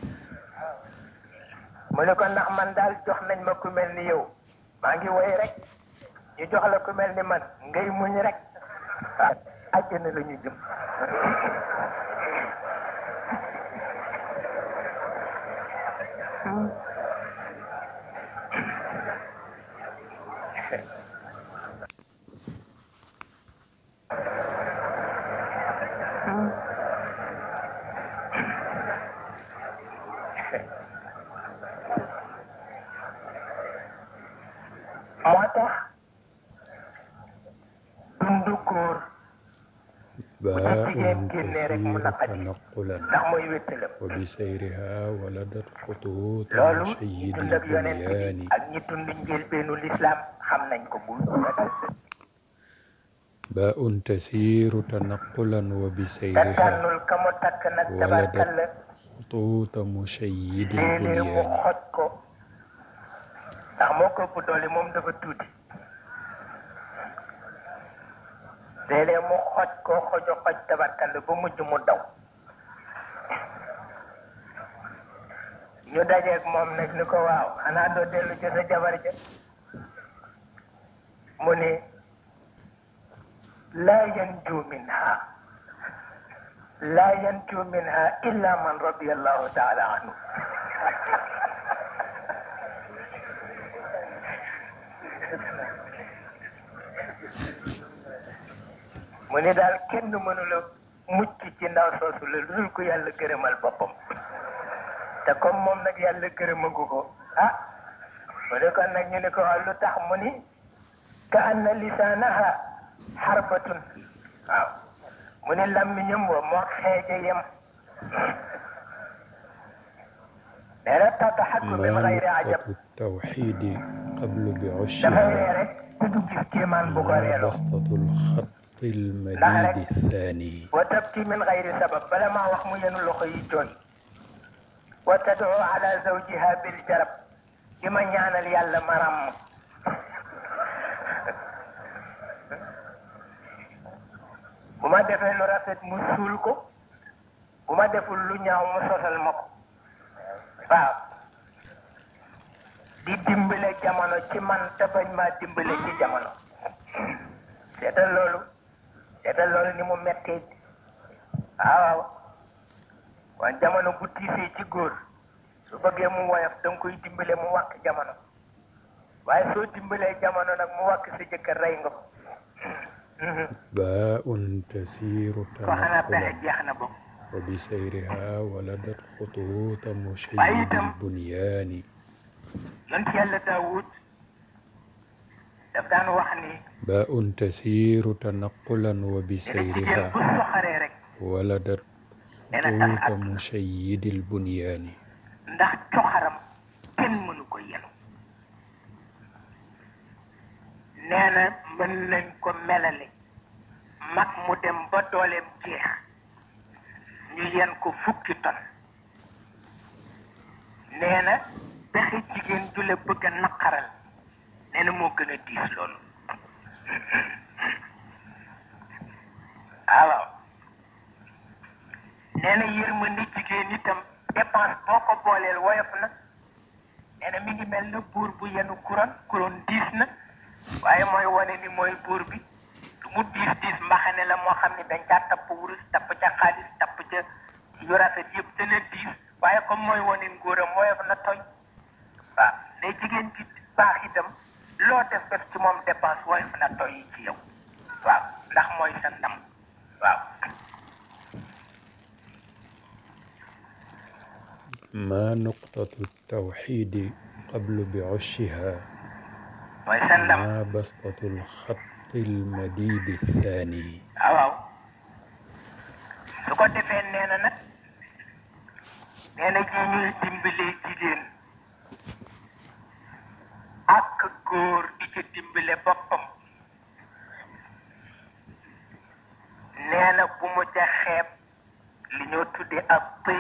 mu ne ko ndax man daal jox nañ ma ku mel ni yow maa ngi woy rek ñu jox la ku mel ni man ngay muñ rek ah àjjana la ñu jëm moo tax dundu góor باء jigéen génnee rek mu تسير naqadi تنقلا ndax mooy wéttalam وبسيرها ولدت خطوط loolu ñi مشيد dund ak yonent bi البنيان ak ñi dund njëlbeenu lislaam xam nañ ko bu ragal باء تسير تنقلا te وبسيرها tànnul ka mu takk nag tabarkalla خطوط مشيد léeg-léeg mu البنيان xoj ko ndax moo ko ëpp doole moom dafa tuuti léeg-léeg mu xoj ko xojo xoj tabarkalla ba mujj mu daw ñu dajeeg moom nag ni ko waaw xanaa doo dellu ci sa jabar ja mu ne laa yanju minha laa yanju minha illa man radiyallahu taala anhu mu ne daal kenn mënula mucc ci ndaw soosu la lu dul ko yàlla gërëmal boppam te comme moom nag yàlla gërëmagu ko ah mu ne kon nag ñu ne ko waaw lu tax mu ni ka anna lisaanaha xarbatun waaw mu ni làmmiñam wa moo xeeje yem nee na tataxakku min ما xayri ajab نقطة التوحيد قبل dafay بعشها ree rek te du gis kéemaan bu ko ما reeloo بسطة الخط المديد الثاني wa tabki min xayri sabab bala maa wax mu yenu loxo yi jooy wa tad'u ala zawjiha bil jarab di ma ñaanal yàlla ma ràmm bu ma defee lu rafet mu suul ko bu ma deful lu ñaaw mu sosal ma ko waaw di dimbale jamono ci man te bañ maa dimbale ci jamono seetal loolu seetal loolu ni mu mettee waaw waaw jamono bu tiisee ci góor su bëggee mu woyof da nga koy dimbale mu wàkk jamono waaye soo dimbalee jamono nag mu wàkk sa jëkkër rey nga ko باء تسير ko xanaa pexe تنقلا jeex na boobu وبسيرها ولدت خطوط مشيد وأيضاً البنيان yonent yàlla daawud daf daan wax ni باء تسير تنقلا nee na jigéen وبسيرها bu soxaree rek ولدت خطوط مشيد البنيان ndax coxaram kenn mënu ko yenu nee na mën nañ ko melale mag mu dem ba dooleem jeex ñu yen ko fukki ton nee na pexe jigéen ju la bëgg a naqaral nee na moo gën a diis loolu alors nee na yërmande jigéen itam dépense boo ko booleel woyof na nee na mi ngi mel na buur bu yenu couronne couronne diis na waaye mooy wane ni mooy buur bi lu mu diis diis mbaxane la moo xam ne dañ caa tapp wurus tapp ca xaalis tapp ca yu rafet yëpp dana diis waaye comme mooy wane nguuram woyof na toy waaw ne jigéen ci baax itam loo def def ci moom dépense woyof na toy yi ci yow waaw ndax mooy sa ndam waaw ما نقطة التوحيد قبل بعشها mooy sa ndam ما بسطة الخط المديد الثاني waaw waaw su ko defee nee na nag nee na ji ñuy dimbalee jigéen ak góor di ca dimbale boppam nee na bu mu ca xeeb li ñoo tuddee ak pëy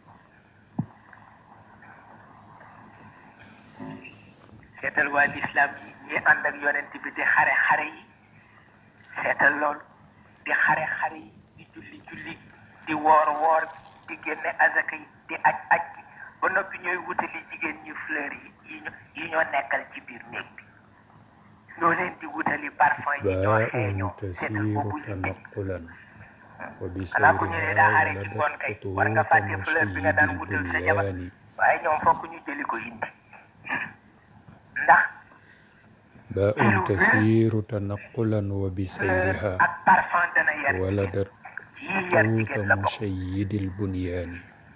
seetal waa lislaam yi ñi ànd ak yonent bi di xare xare yi seetal loolu di xare xare yi di julli julli di woor woor di génne azaka yi di aj aj gi ba noppi ñooy wutali jigéen ñi fleur yi yi ñu yi ñoo nekkal ci biir néeg bi ñoo leen di wutali parfum yi ñoo باء xeeñoo seetal تسير boobu yi تنقلا xanaa ku ñëwee daa xare ci وبسيرها ngoon ولدت kay war nga خطوط fàtte fleur bi nga مشيد daan wutal sa jabar البنيان waaye ñoom fokk ñu jëli ko indi ndax باء تسير تنقلا fleur وبسيرها ak parfum dana yar jigéen ولدت yii yar خطوط jigéen la bokk مشيد البنيان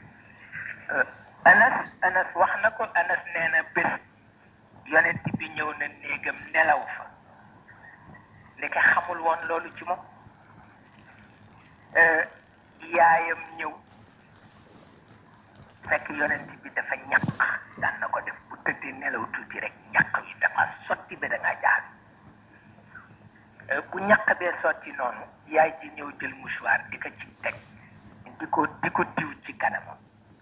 anas anas wax na ko anas nee na bés yonent bi ñëw na néegam nelaw fa ndeke xamul woon loolu ci moom yaayam ñëw fekk yonent bi dafa ñaq daan na ko def bu tëddee nelaw tuuti rek ñaq yi dafa sotti ba da ngaa jaaxal bu ñaq bee sotti noonu yaay ji ñëw jël mouchoir di ko ci teg di ko di ko diw ci kanamam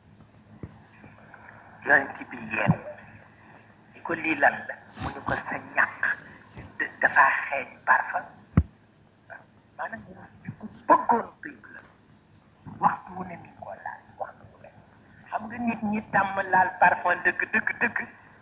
yonent bi yeewu ni ko lii lan la mu ni ko sa ñàkk da- dafa xeeñ parfum maanaam ku bëggoon piib la waxtu wu ne mi ngi ko laal waxtu wu ne xam nga nit ñi tàmm laal parfum dëgg dëgg dëgg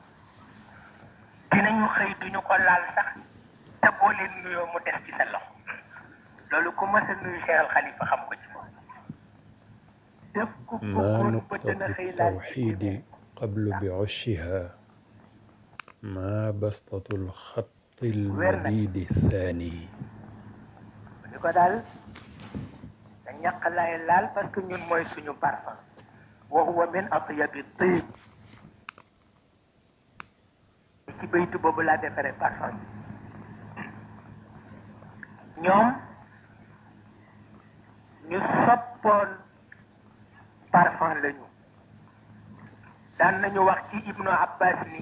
dinañu xëy duñu ko laal sax te boo leen nuyoo mu des ci sa loxo loolu ku mës a nuyu Cheikh Al Khalifa xam ko ci moom def ko ما bëggoon ba نقطة dina xëy laal ci التوحيد قبل بعشها ما بسطة الخط المديد الثاني ni ko daal da ñàkk lay laal parce que ñun mooy suñu parfum wa huwa min atyabi tib ci baytu boobu laa defaree parfum bi ñoom ñu soppoon parfum lañu daan nañu wax ci ibnu abbas ni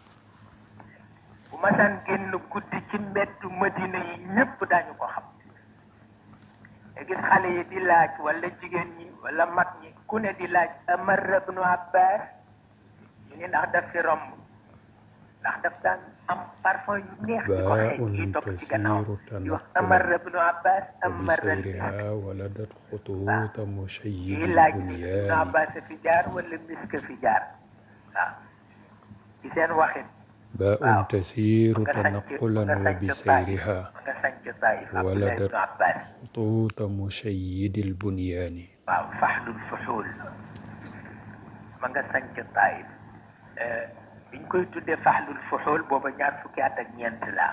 bu masaan génn guddi ci mbeddu madina yi ñépp daañu ko xam te gis xale yi di laaj wala jigéen ñi wala mag ñi ku ne di laaj amar ibnu abbas ñu ni ndax daf fi romb ndax daf daan am parfum yu neex di ko xeeñ yi topp ci gannaaw di wax amar ibnu abbas amar وبسيرها ولدت خطوط مشيد yi laaj ibnu البنيان abbas fi jaar wala misk fi jaar waaw ci seen waxin باء waaw تسير nga sanc تنقلا nga sanc وبسيرها nga sanc Taif Abdullah ولدت ibnu abbas خطوط مشيد البنيان waaw faxlul fuxuul ma nga sanc Taif biñ koy tuddee faxlul fuxuul booba ñaar fukki at ak ñeent la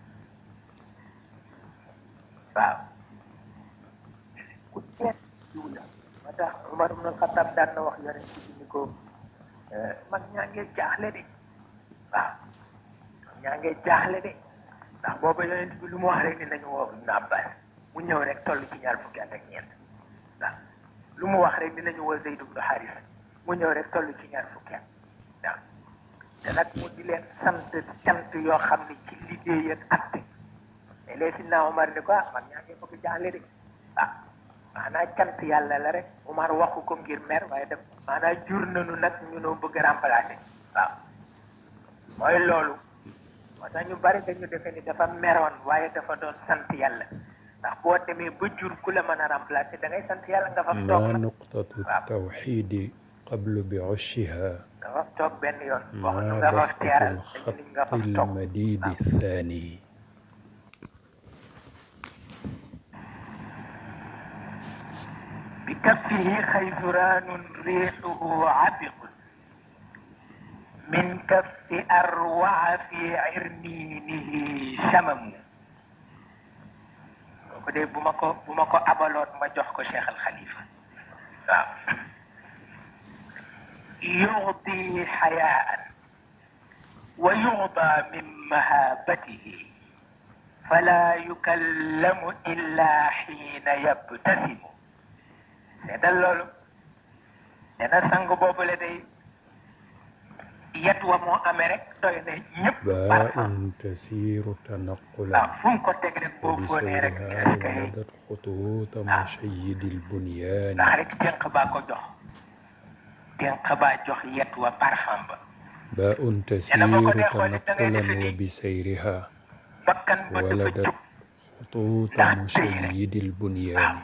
waaw ku teet jiw la moo tax Umar ibn Xattaab daan na wax yonent bi ni ko mag ñaa ngee jaaxle de waaw ñaa ngee jaaxle de ndax booba yonent bi lu mu wax rek ni nañu woo Ibnu Abbas mu ñëw rek toll ci ñaar fukki at ak ñeent waaw lu mu wax rek dinañu woo Zayd ibnu Haris mu ñëw rek toll ci ñaar fukki at waaw te nag mu di leen sant cant yoo xam ne ci liggéey ak atte mais léegi si naa Omar ni ko ah man ñaa ngi bëgg jaaxle de ah maanaa cant yàlla la rek Omar waxu ko ngir mer waaye def maanaa jur nañu nag ñu noo bëgg remplacer waaw mooy loolu moo tax ñu bari dañu defe ni dafa meroon waaye dafa doon sant yàlla ndax boo demee ba jur ku la mën a remplacer da ngay sant yàlla nga fa toog ما nag نقطة التوحيد قبل بعشها nga fa toog benn yoon wax ما nga fa بسطة teeral dañu الخط ni nga fa toog المديد الثاني بكفه خيزران ريحه عبق من كف أروع في عرنينه شمم kooku de bu ma ko bu ma ko abaloon ma jox ko Cheikh Al Khalifa waaw يعطي حياء ويعطى من مهابته فلا يكلم إلا حين يبتسم seetal loolu dana sang boobu la day yet wa moo amee rek doy na ñëpp باء parfum تسير waaw تنقلا fu mu ko teg rek boo fóonee rek وبسيرها est-ce que ولدت خطوط مشيد البنيان ndax rek dénk baa ko jox dénk baa jox yet wa parfum ba باء تسير تنقلا وبسيرها bakkan ba dafa ولدت jóg خطوط مشيد البنيان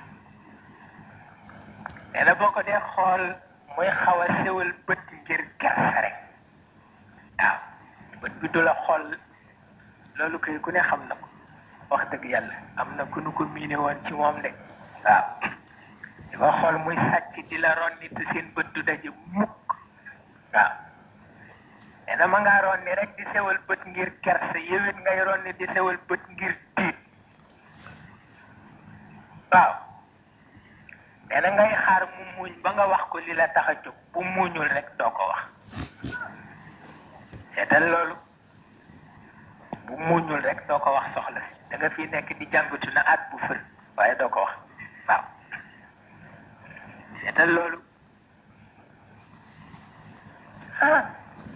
nee na boo ko dee xool muy xaw a sewal bët ngir kersa rek waaw bët bi du la xool loolu koy ku ne xam na ko wax dëgg yàlla am na ku nu ko miine woon ci moom de waaw di ko xool muy sàcc di la ronni te seen bët du daje mukk waaw nee na ma ngaa ronni rek di sewal bët ngir kersa yewit ngay ronni di sewal bët ngir tiit waaw nee na ngay xaar mu muuñ ba nga wax ko li la tax a jóg bu muuñul rek doo ko wax seetal loolu bu muuñul rek doo ko wax soxla si da nga fi nekk di jàngatu na at bu fër waaye doo ko wax waaw seetal loolu ah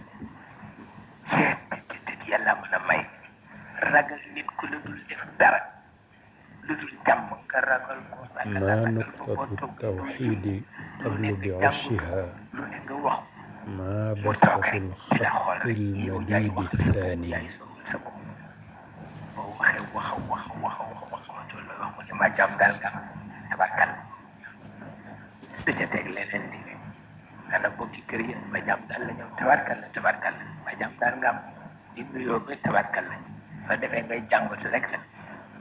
seet tit yàlla mën a may ragal nit ku la dul def dara lu dul jàmm nga ragal ko ما نقطة التوحيد قبل بعشها lu ne nga wax ما بسطة الخط المديد الثاني sa bopp boo waxee wax wax wax wax wax wax loolu wax mu ne ma jàmm daal nga tabarkal du ca teg leneen di ne ana bokki kër yi ma jàmm daal la ñoom tabarkal la tabarkal la ma jàmm daal nga am di nuyoo ba tabarkal la soo defee ngay jàngatu rek la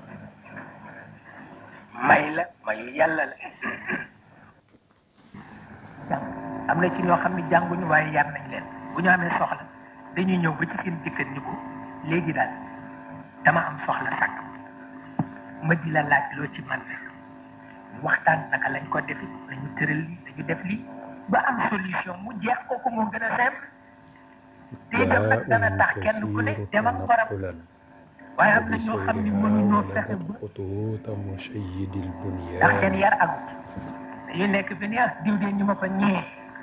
may la mayu yàlla la jàng am na ci ñoo xam ne jànguñu waaye yar nañ leen bu ñu amee soxla dañuy ñëw ba ci seen jëkkër ni ko léegi daal dama am soxla sàkk ma di la laaj loo ci man waxtaan naka lañ ko defi nañu tëral lii nañu def lii ba am solution mu jeex kooku moo gën a simple te itam nag dana tax باء kenn ku ne تسير dem ak borom تنقلا waaye am na ñoo xam ne mënuñoo وبسيرها fexe ولدت ba خطوط مشيد ndax seen البنيان yar agut dañuy nekk fi ni ah diw de ñu ma ko ñee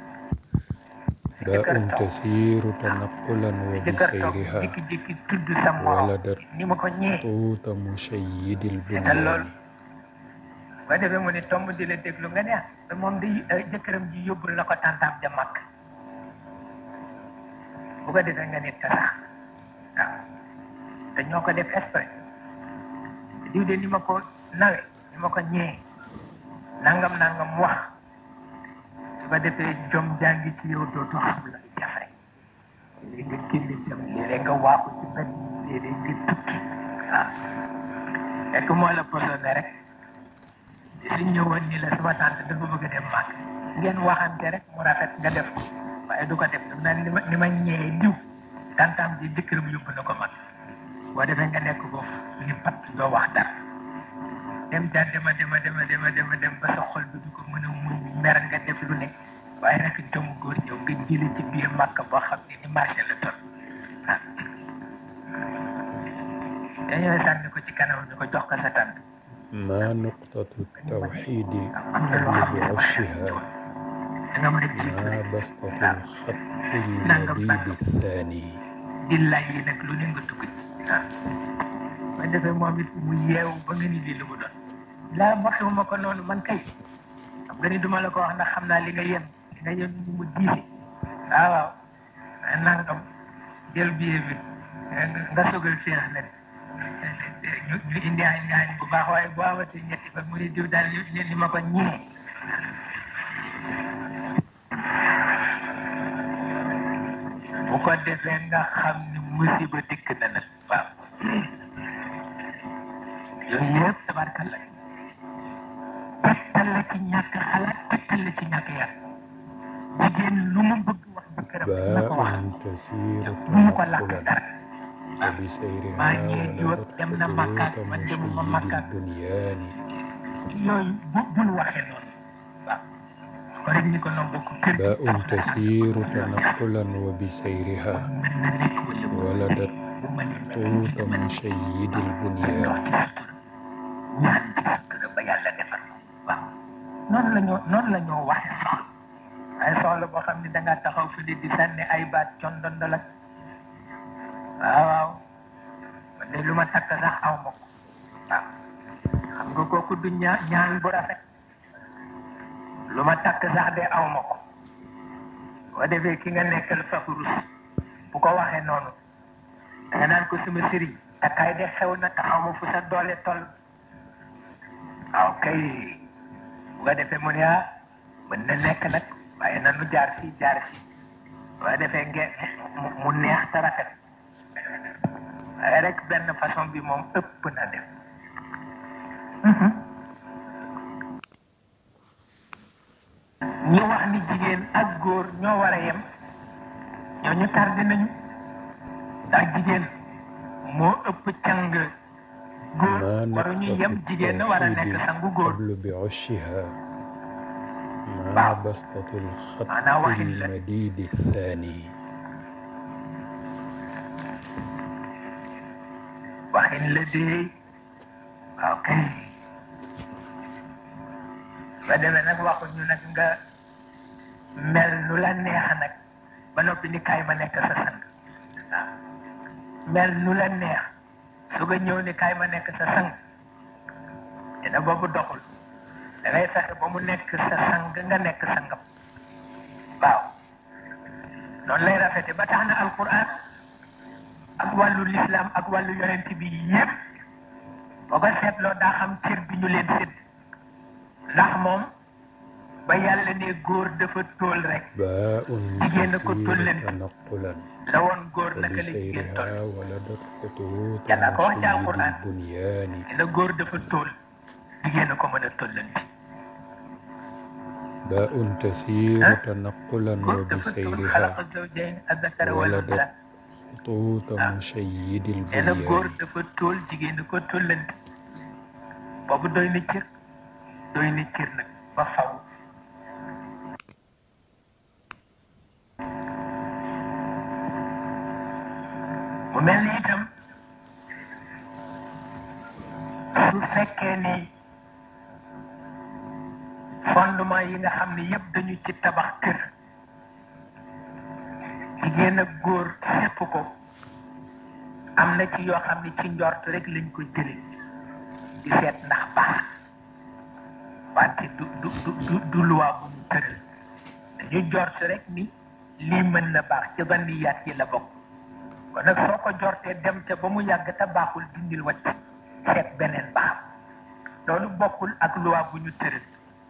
باء تسير تنقلا jëkkër toog وبسيرها jékki-jékki tudd sa morom ولدت ni ma ko ñee خطوط مشيد seetal البنيان loolu ba defee mu ne tomb di la déglu nga ne ah te moom day jëkkëram ji yóbbul na ko tàntaam ja màkk bu ko defee nga nit ka sax waaw te ñoo ko def exprès diw de ni ma ko nawe ni ma ko ñee nangam nangam wax su ko defee jom jàngi ci yow dootoo xam la jafe léegi nga génne jëm léeg nga waaxu ci benn léeg nga tukki waaw fekk moo la posone rek suñ ñëwoon ni la sama tante dafa bëgg a dem màgg ngeen waxante rek mu rafet nga def ko waaye du ko def daf naan ni ma ni ma ñëwee diw tantam ji jëkkëram yóbbu na ko mag boo defee nga nekk ko ni pat doo wax dara dem ca dema dema dema dema dema dem ba sa xol bi du ko mën a muñ mer nga def lu ne waaye rek jom góor ñëw nga jële ci biir màkk boo xam ne ni marché la toll ah te dañoo sànni ko ci kanam ni ko jox ko sa tànk ما نقطة التوحيد قبل بعشها da nga mën a jiitu ما بسطة الخط المديد الثاني di lay yi nag lu ne nga dugg ci waaw ba defee moom it mu yeewu ba nga ni lii lu mu doon laa waxewu ma ko noonu man kay xam nga ni duma la ko wax ndax xam naa li nga yem li nga yem ni mu diise waaw waaw nangam jël billet bi nga sogal féex nag ñu ñu indi añ añ bu baax waaye boo amatee ñetti fan mu ne diw daal li li ma ko ñee bu ko defee nga xam ni musiba dikk na nag waaw yooyu yëpp tabarkalla tegtal la ci ñàkk xalaat tegtal la ci ñàkk yar jigéen lu mu bëgg wax jëkkëram na ko wax باء تسير bu mu ko làkk تنقلا dara وبسيرها maa ngi jiw ولدت dem na Makka خطوط man demuma مشيد Makka البنيان yooyu bu bul waxee noonu waaw ko rek ni ko noonu bokk kër gi باء تسير تنقلا وبسيرها mën na nekk wala bu ولدت bu mënee خطوط مشيد البنيان dox ci sutura ñaan ci sutura ba yàlla defal waaw noonu la ñoo noonu la ñoo waxe soxla ay soxla boo xam ne da ngaa taxaw fi di sànni ay baat condondol ak waaw waaw man de lu ma takk sax aw ma ko waaw xam nga kooku du ñaa ñaan bu rafet lu ma takk sax de aw ma ko boo defee ki nga nekkal fafu rus bu ko waxee noonu da nga naan ko suma sëriñ takkaay de xew na te xaw ma fu sa doole toll waaw kay bu ko defee mu ne ah mën na nekk nag waaye nanu jaar fii jaar fii bu ko defee ngeen mu mu neex te rafet waaye rek benn façon bi moom ëpp na def ñu wax ni jigéen ak góor ñoo war a yem ñooñu tardé nañu ndax jigéen moo ëpp càng góor ما waruñu نقطة yem jigéen na war a nekk التوحيد sangu góor قبل بعشها ما بعض. بسطة الخط أنا واحد لا. المديد الثاني waxin la dee waaw kay ba demee nag waxuñu nag nga mel nu la neex nag ba noppi ni kaay ma nekk sa sang waaw mel nu la neex su nga ñëw ni kaay ma nekk sa sang dina boobu doxul da ngay fexe ba mu nekk sa sang nga nekk sangam waaw noonu lay rafete ba tax na alquran ak wàllu lislaam ak wàllu yonent bi yépp boo ko seetloo daa xam cër bi ñu leen sédd ndax moom ba yàlla ne góor dafa tóol rek باء jigéen a ko تسير tollen تنقلا la woon góor naka la jigéen toll وبسيرها ولدت خطوط Yàlla ko wax ci مشيد Alxuraan. البنيان la góor dafa tóol jigéen a ko mën a tollanti باء تسير ها؟ تنقلا góor dafa tóol وبسيرها xalaqa zawjayn azzakara wal ولدت unsa خطوط مشيد nee na góor البنيان dafa tóol jigéen a ko tollanti boobu doy na cër doy na cër nag ba faw mu mel ni itam su fekkee ni fondement yi nga xam ne yëpp dañu ci tabax kër jigéen ak góor sépp ko am na ci yoo xam ne ci njort rek lañ ko jële di seet ndax baax wante du du du du du luwaa bu mu tëral dañu njort rek ni lii mën na baax ci banniyaat yi la bokk kon nag soo ko jortee dem ca ba mu yàgg te baaxul dindil wacc seet beneen baax loolu bokkul ak luwaa bu ñu tëral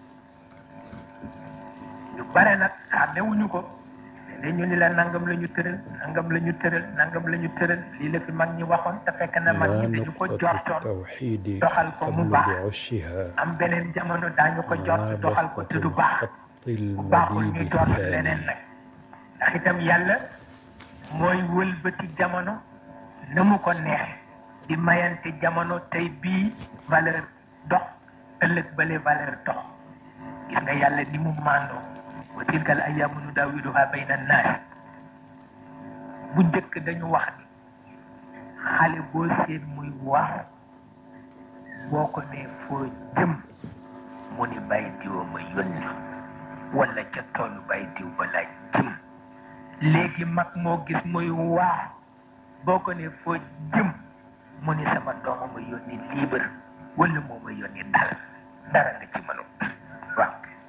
ñu bare nag xàmmewuñu ko ne ñu ni la nangam la ñu tëral nangam la ñu tëral nangam la ñu tëral lii la fi mag ñi waxoon te fekk na mag ما ñi dañu ko نقطة jortoon التوحيد doxal ko mu قبل baax بعشها am beneen jamono daañu ko ما jort doxal ko بسطة te du baax الخط bu baaxul ñu المديد jort leneen الثاني nag ndax itam yàlla mooy wëlbati jamono na mu ko neexe di mayante jamono tey bii valeur dox ëllëg bale valeur dox gis nga yàlla ni mu màndoo wa tilka al ayaamu nudaawiluha bayna annaas bu njëkk dañu wax ni xale boo seen muy wax boo ko nee foo jëm mu ni bàyyi diwa ma yónni wala ca toolu bàyyi diw ba laa jëm léegi mag moo gis muy waax boo ko nee foo jëm mu ni sama dooma ma yónni liibar wala moo ma yónni dal dara nga ci mënu waaw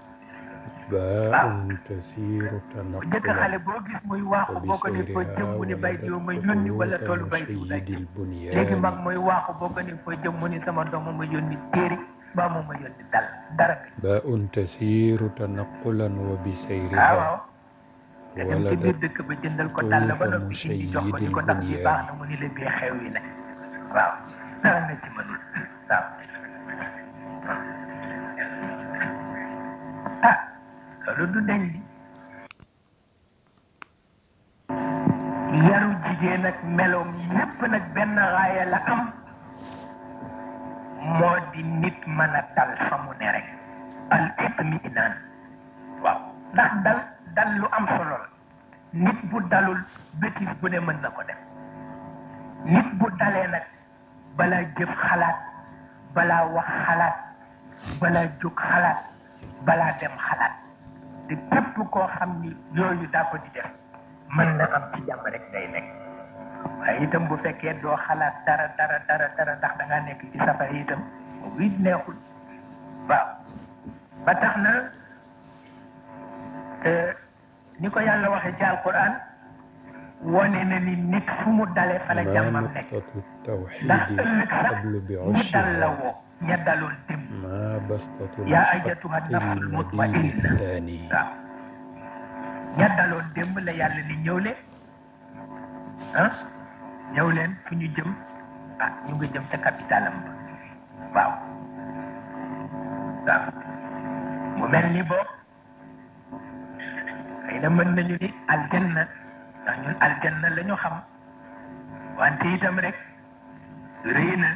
باء تسير jëkk xale تنقلا boo gis muy waaxu boo ko nee foo jëm وبسيرها mu ni bàyyi diw ma ولدت yónni wala خطوط toolu bàyyi diw laa مشيد jëm léegi mag البنيان mooy waaxu boo ko nee foo jëm mu ni sama dooma ma yónni téere mbaa moo ma yónni dal dara nga باء تسير تنقلا waaw وبسيرها waaw nga dem ci biir ولدت dëkk ba jëndal ko dàll ba طوط noppi indi jox ko مشيد ni ko ndax bi baax البنيان na mu ni la bii xew yi la waaw dara nga ci mënul waaw ah loolu du deñ li yaru jigéen ak meloom yépp nag benn raaya la am moo di nit mën a dal fa mu ne rek al itminaan waaw ndax dal dal lu am solo la nit bu dalul bétis bu ne mën na ko def nit bu dalee nag balaa jëf xalaat balaa wax xalaat balaa jóg xalaat balaa dem xalaat te képp koo xam ni yooyu daa ko di def mën na am ci jàmm rek day nekk waaye itam bu fekkee doo xalaat dara dara dara dara ndax da ngaa nekk ci safara itam boobu it neexul waaw ba tax na ni ko yàlla waxee ci alquran wone na ni nit fu mu dale fa la ما jàmmam nekk نقطة ndax التوحيد ëllëg sax قبل ñi dal la بعشها woo ña daloon dem ما بسطة يا الخط أيتها النفس المبيد المطمئنة. الثاني waaw ña daloon démb la yàlla ni ñëw leen ah ñëw leen fu ñu jëm ah ñu nga jëm ca capitalam ba waaw waaw mu mel ni boobu xëy na mën nañu ni aljanna ndax ñun aljanna la ñu xam wante itam rek rëy na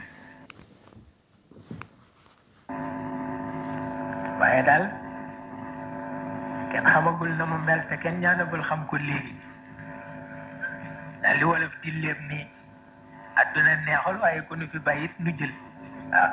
waaye daal kenn xamagul na mu mel te kenn ñaanagul xam ko léegi daal li wolof di léeb nii adduna neexul waaye ku nu fi bàyyit nu jël waaw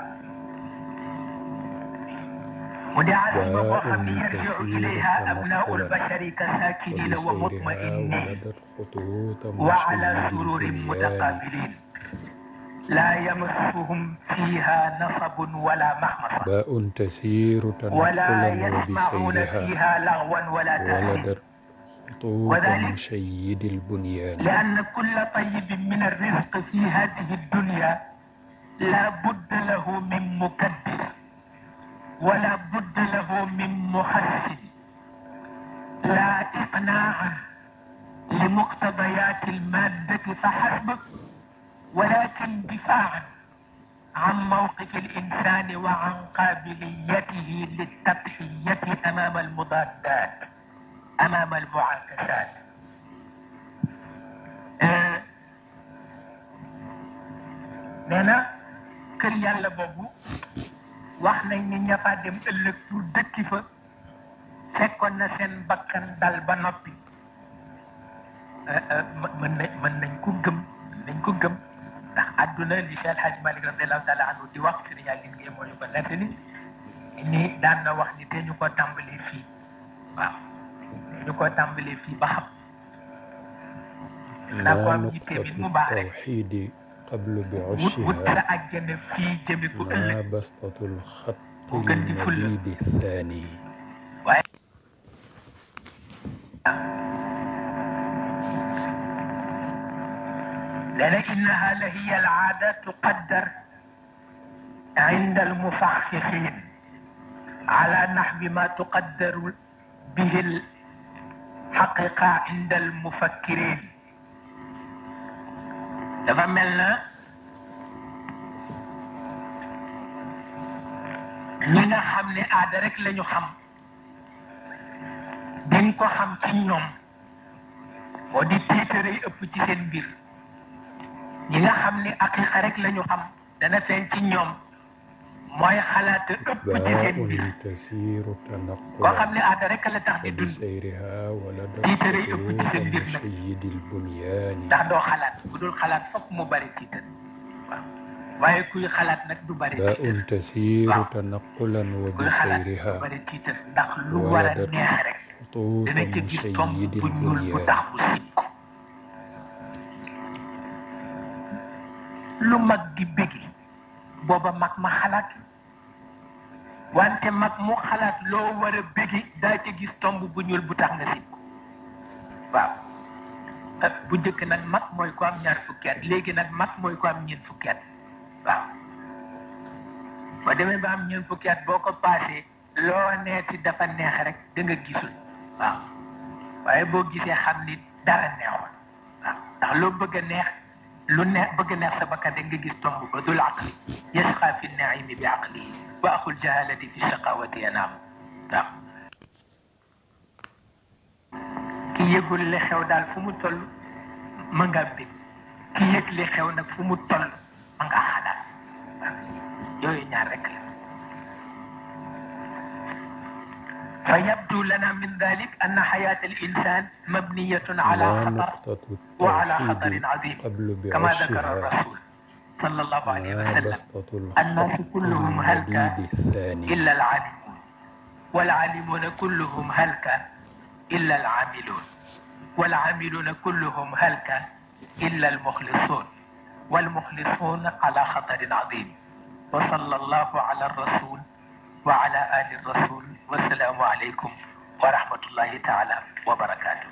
mu di asima boo xam ne باء yarjiu تسير ilayha abnaau تنقلا lbashari ka saakiniina wa وبسيرها mutmainin ولدت خطوط وعلى مشيد سرور البنيان متقابلين لا يمسهم فيها نصب ولا مخمصة باء تسير ولا تنقلا يسمعون وبسيرها فيها لغوا ولا تأثيما ولدت خطوط وذلك مشيد البنيان لأن كل طيب من الرزق في هذه الدنيا لا بد له من مكدر ولا بد له من محسن لا إقناعا لمقتضيات المادة فحسب ولكن دفاعا عن موقف الإنسان وعن قابليته للتضحية أمام المضادات أمام المعاكسات آه، nee na kër yàlla boobu wax nañ ni ña fa dem ëllëg pour dëkki fa fekkoon na seen bakkan dal ba noppi Euh, euh, mën mën nañ mën nañ ko gëm mën nañ ko gëm ndax àdduna li Cheikh El Hadj Malick radiallahu taala anhu di wax sëriñ Aline Gueye moo ñu ko nettali ni daan na wax ni te ñu ko tàmbalee fii waaw te ñu ko tàmbalee fii ba xam naa ko ما am نقطة yitte bi mu baax rek التوحيد قبل wut wut بعشها sa àjjana fii jëme ko ëllëg ما بسطة الخط وكان دي فل. المبيد الثاني waaye لأن إنها لهي العادة تقدر عند المفخخين على نحو ما تقدر به الحقيقة عند المفكرين dafa mel na ñi nga xam ne aada rek lañu xam dañ ko xam ci ñoom moo di tiitare yi ëpp ci seen mbir ñi nga xam ne aqiqa rek lañu xam dana feeñ ci ñoom mooy xalaat ëpp ci seen mbir باء تسير koo xam تنقلا ne aada rek la tax di dund وبسيرها ولدت tiitare ëpp ci خطوط seen mbir nag مشيد البنيان ndax doo xalaat bu dul xalaat fokk mu bari tiitar waaw waaye kuy xalaat nag du bari باء tiitar تسير waaw تنقلا kuy xalaat du وبسيرها bari tiitar ndax lu war a ولدت neex rek خطوط dana ca gis tomb مشيد bu ñuul bu البنيان tax mu siit ko lu mag di bëggi booba mag ma xalaat wante mag mu xalaat loo war a bëggi daa ca gis tomb bu ñuul bu tax nga siit ko waaw ah, bu njëkk nag mag mooy ko am ñaar fukki at léegi nag mag mooy ko am ñeent fukki at waaw boo demee ba am ñeent fukki at boo ko paasee loo neeti dafa neex rek da nga gisul waaw waaye boo gisee xam ni dara neexul waaw ndax loo bëgg a neex lu neex bëgg a neex sa bakkan da nga gis tomb ba dul aqli yasqa fi naimi bi aqlihi wa aqul jahalati fi shaqawati yanaam waaw ki yëgul li xew daal fu mu toll ma nga bég ki yëg li xew nag fu mu toll ma nga xalaat waaw yooyu ñaar rek la فيبدو لنا من ذلك أن حياة الإنسان مبنية على ما خطر نقطة وعلى التوحيد خطر عظيم قبل كما ذكر بعشها الرسول صلى الله عليه ما وسلم بسطة الناس الخط كلهم هلك المديد الثاني إلا العالمون والعالمون كلهم هلك إلا العاملون والعاملون كلهم هلك إلا المخلصون والمخلصون على خطر عظيم وصلى الله على الرسول وعلى آل الرسول والسلام عليكم ورحمة الله تعالى وبركاته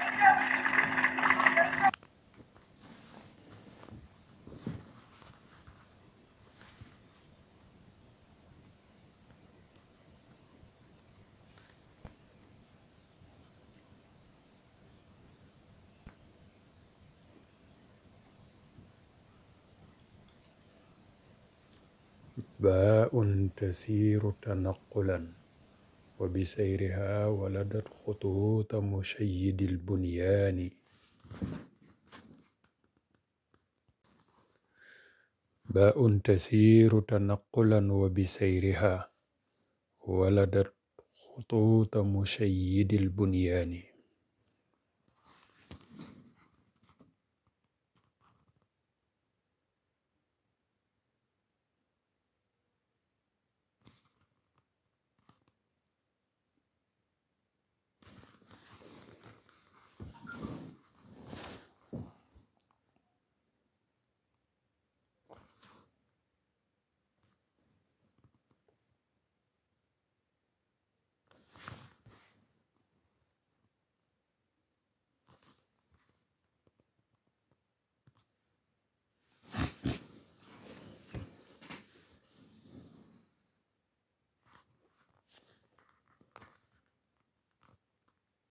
باء تسير تنقلا وبسيرها ولدت خطوط مشيد البنيان باء تسير تنقلا وبسيرها ولدت خطوط مشيد البنيان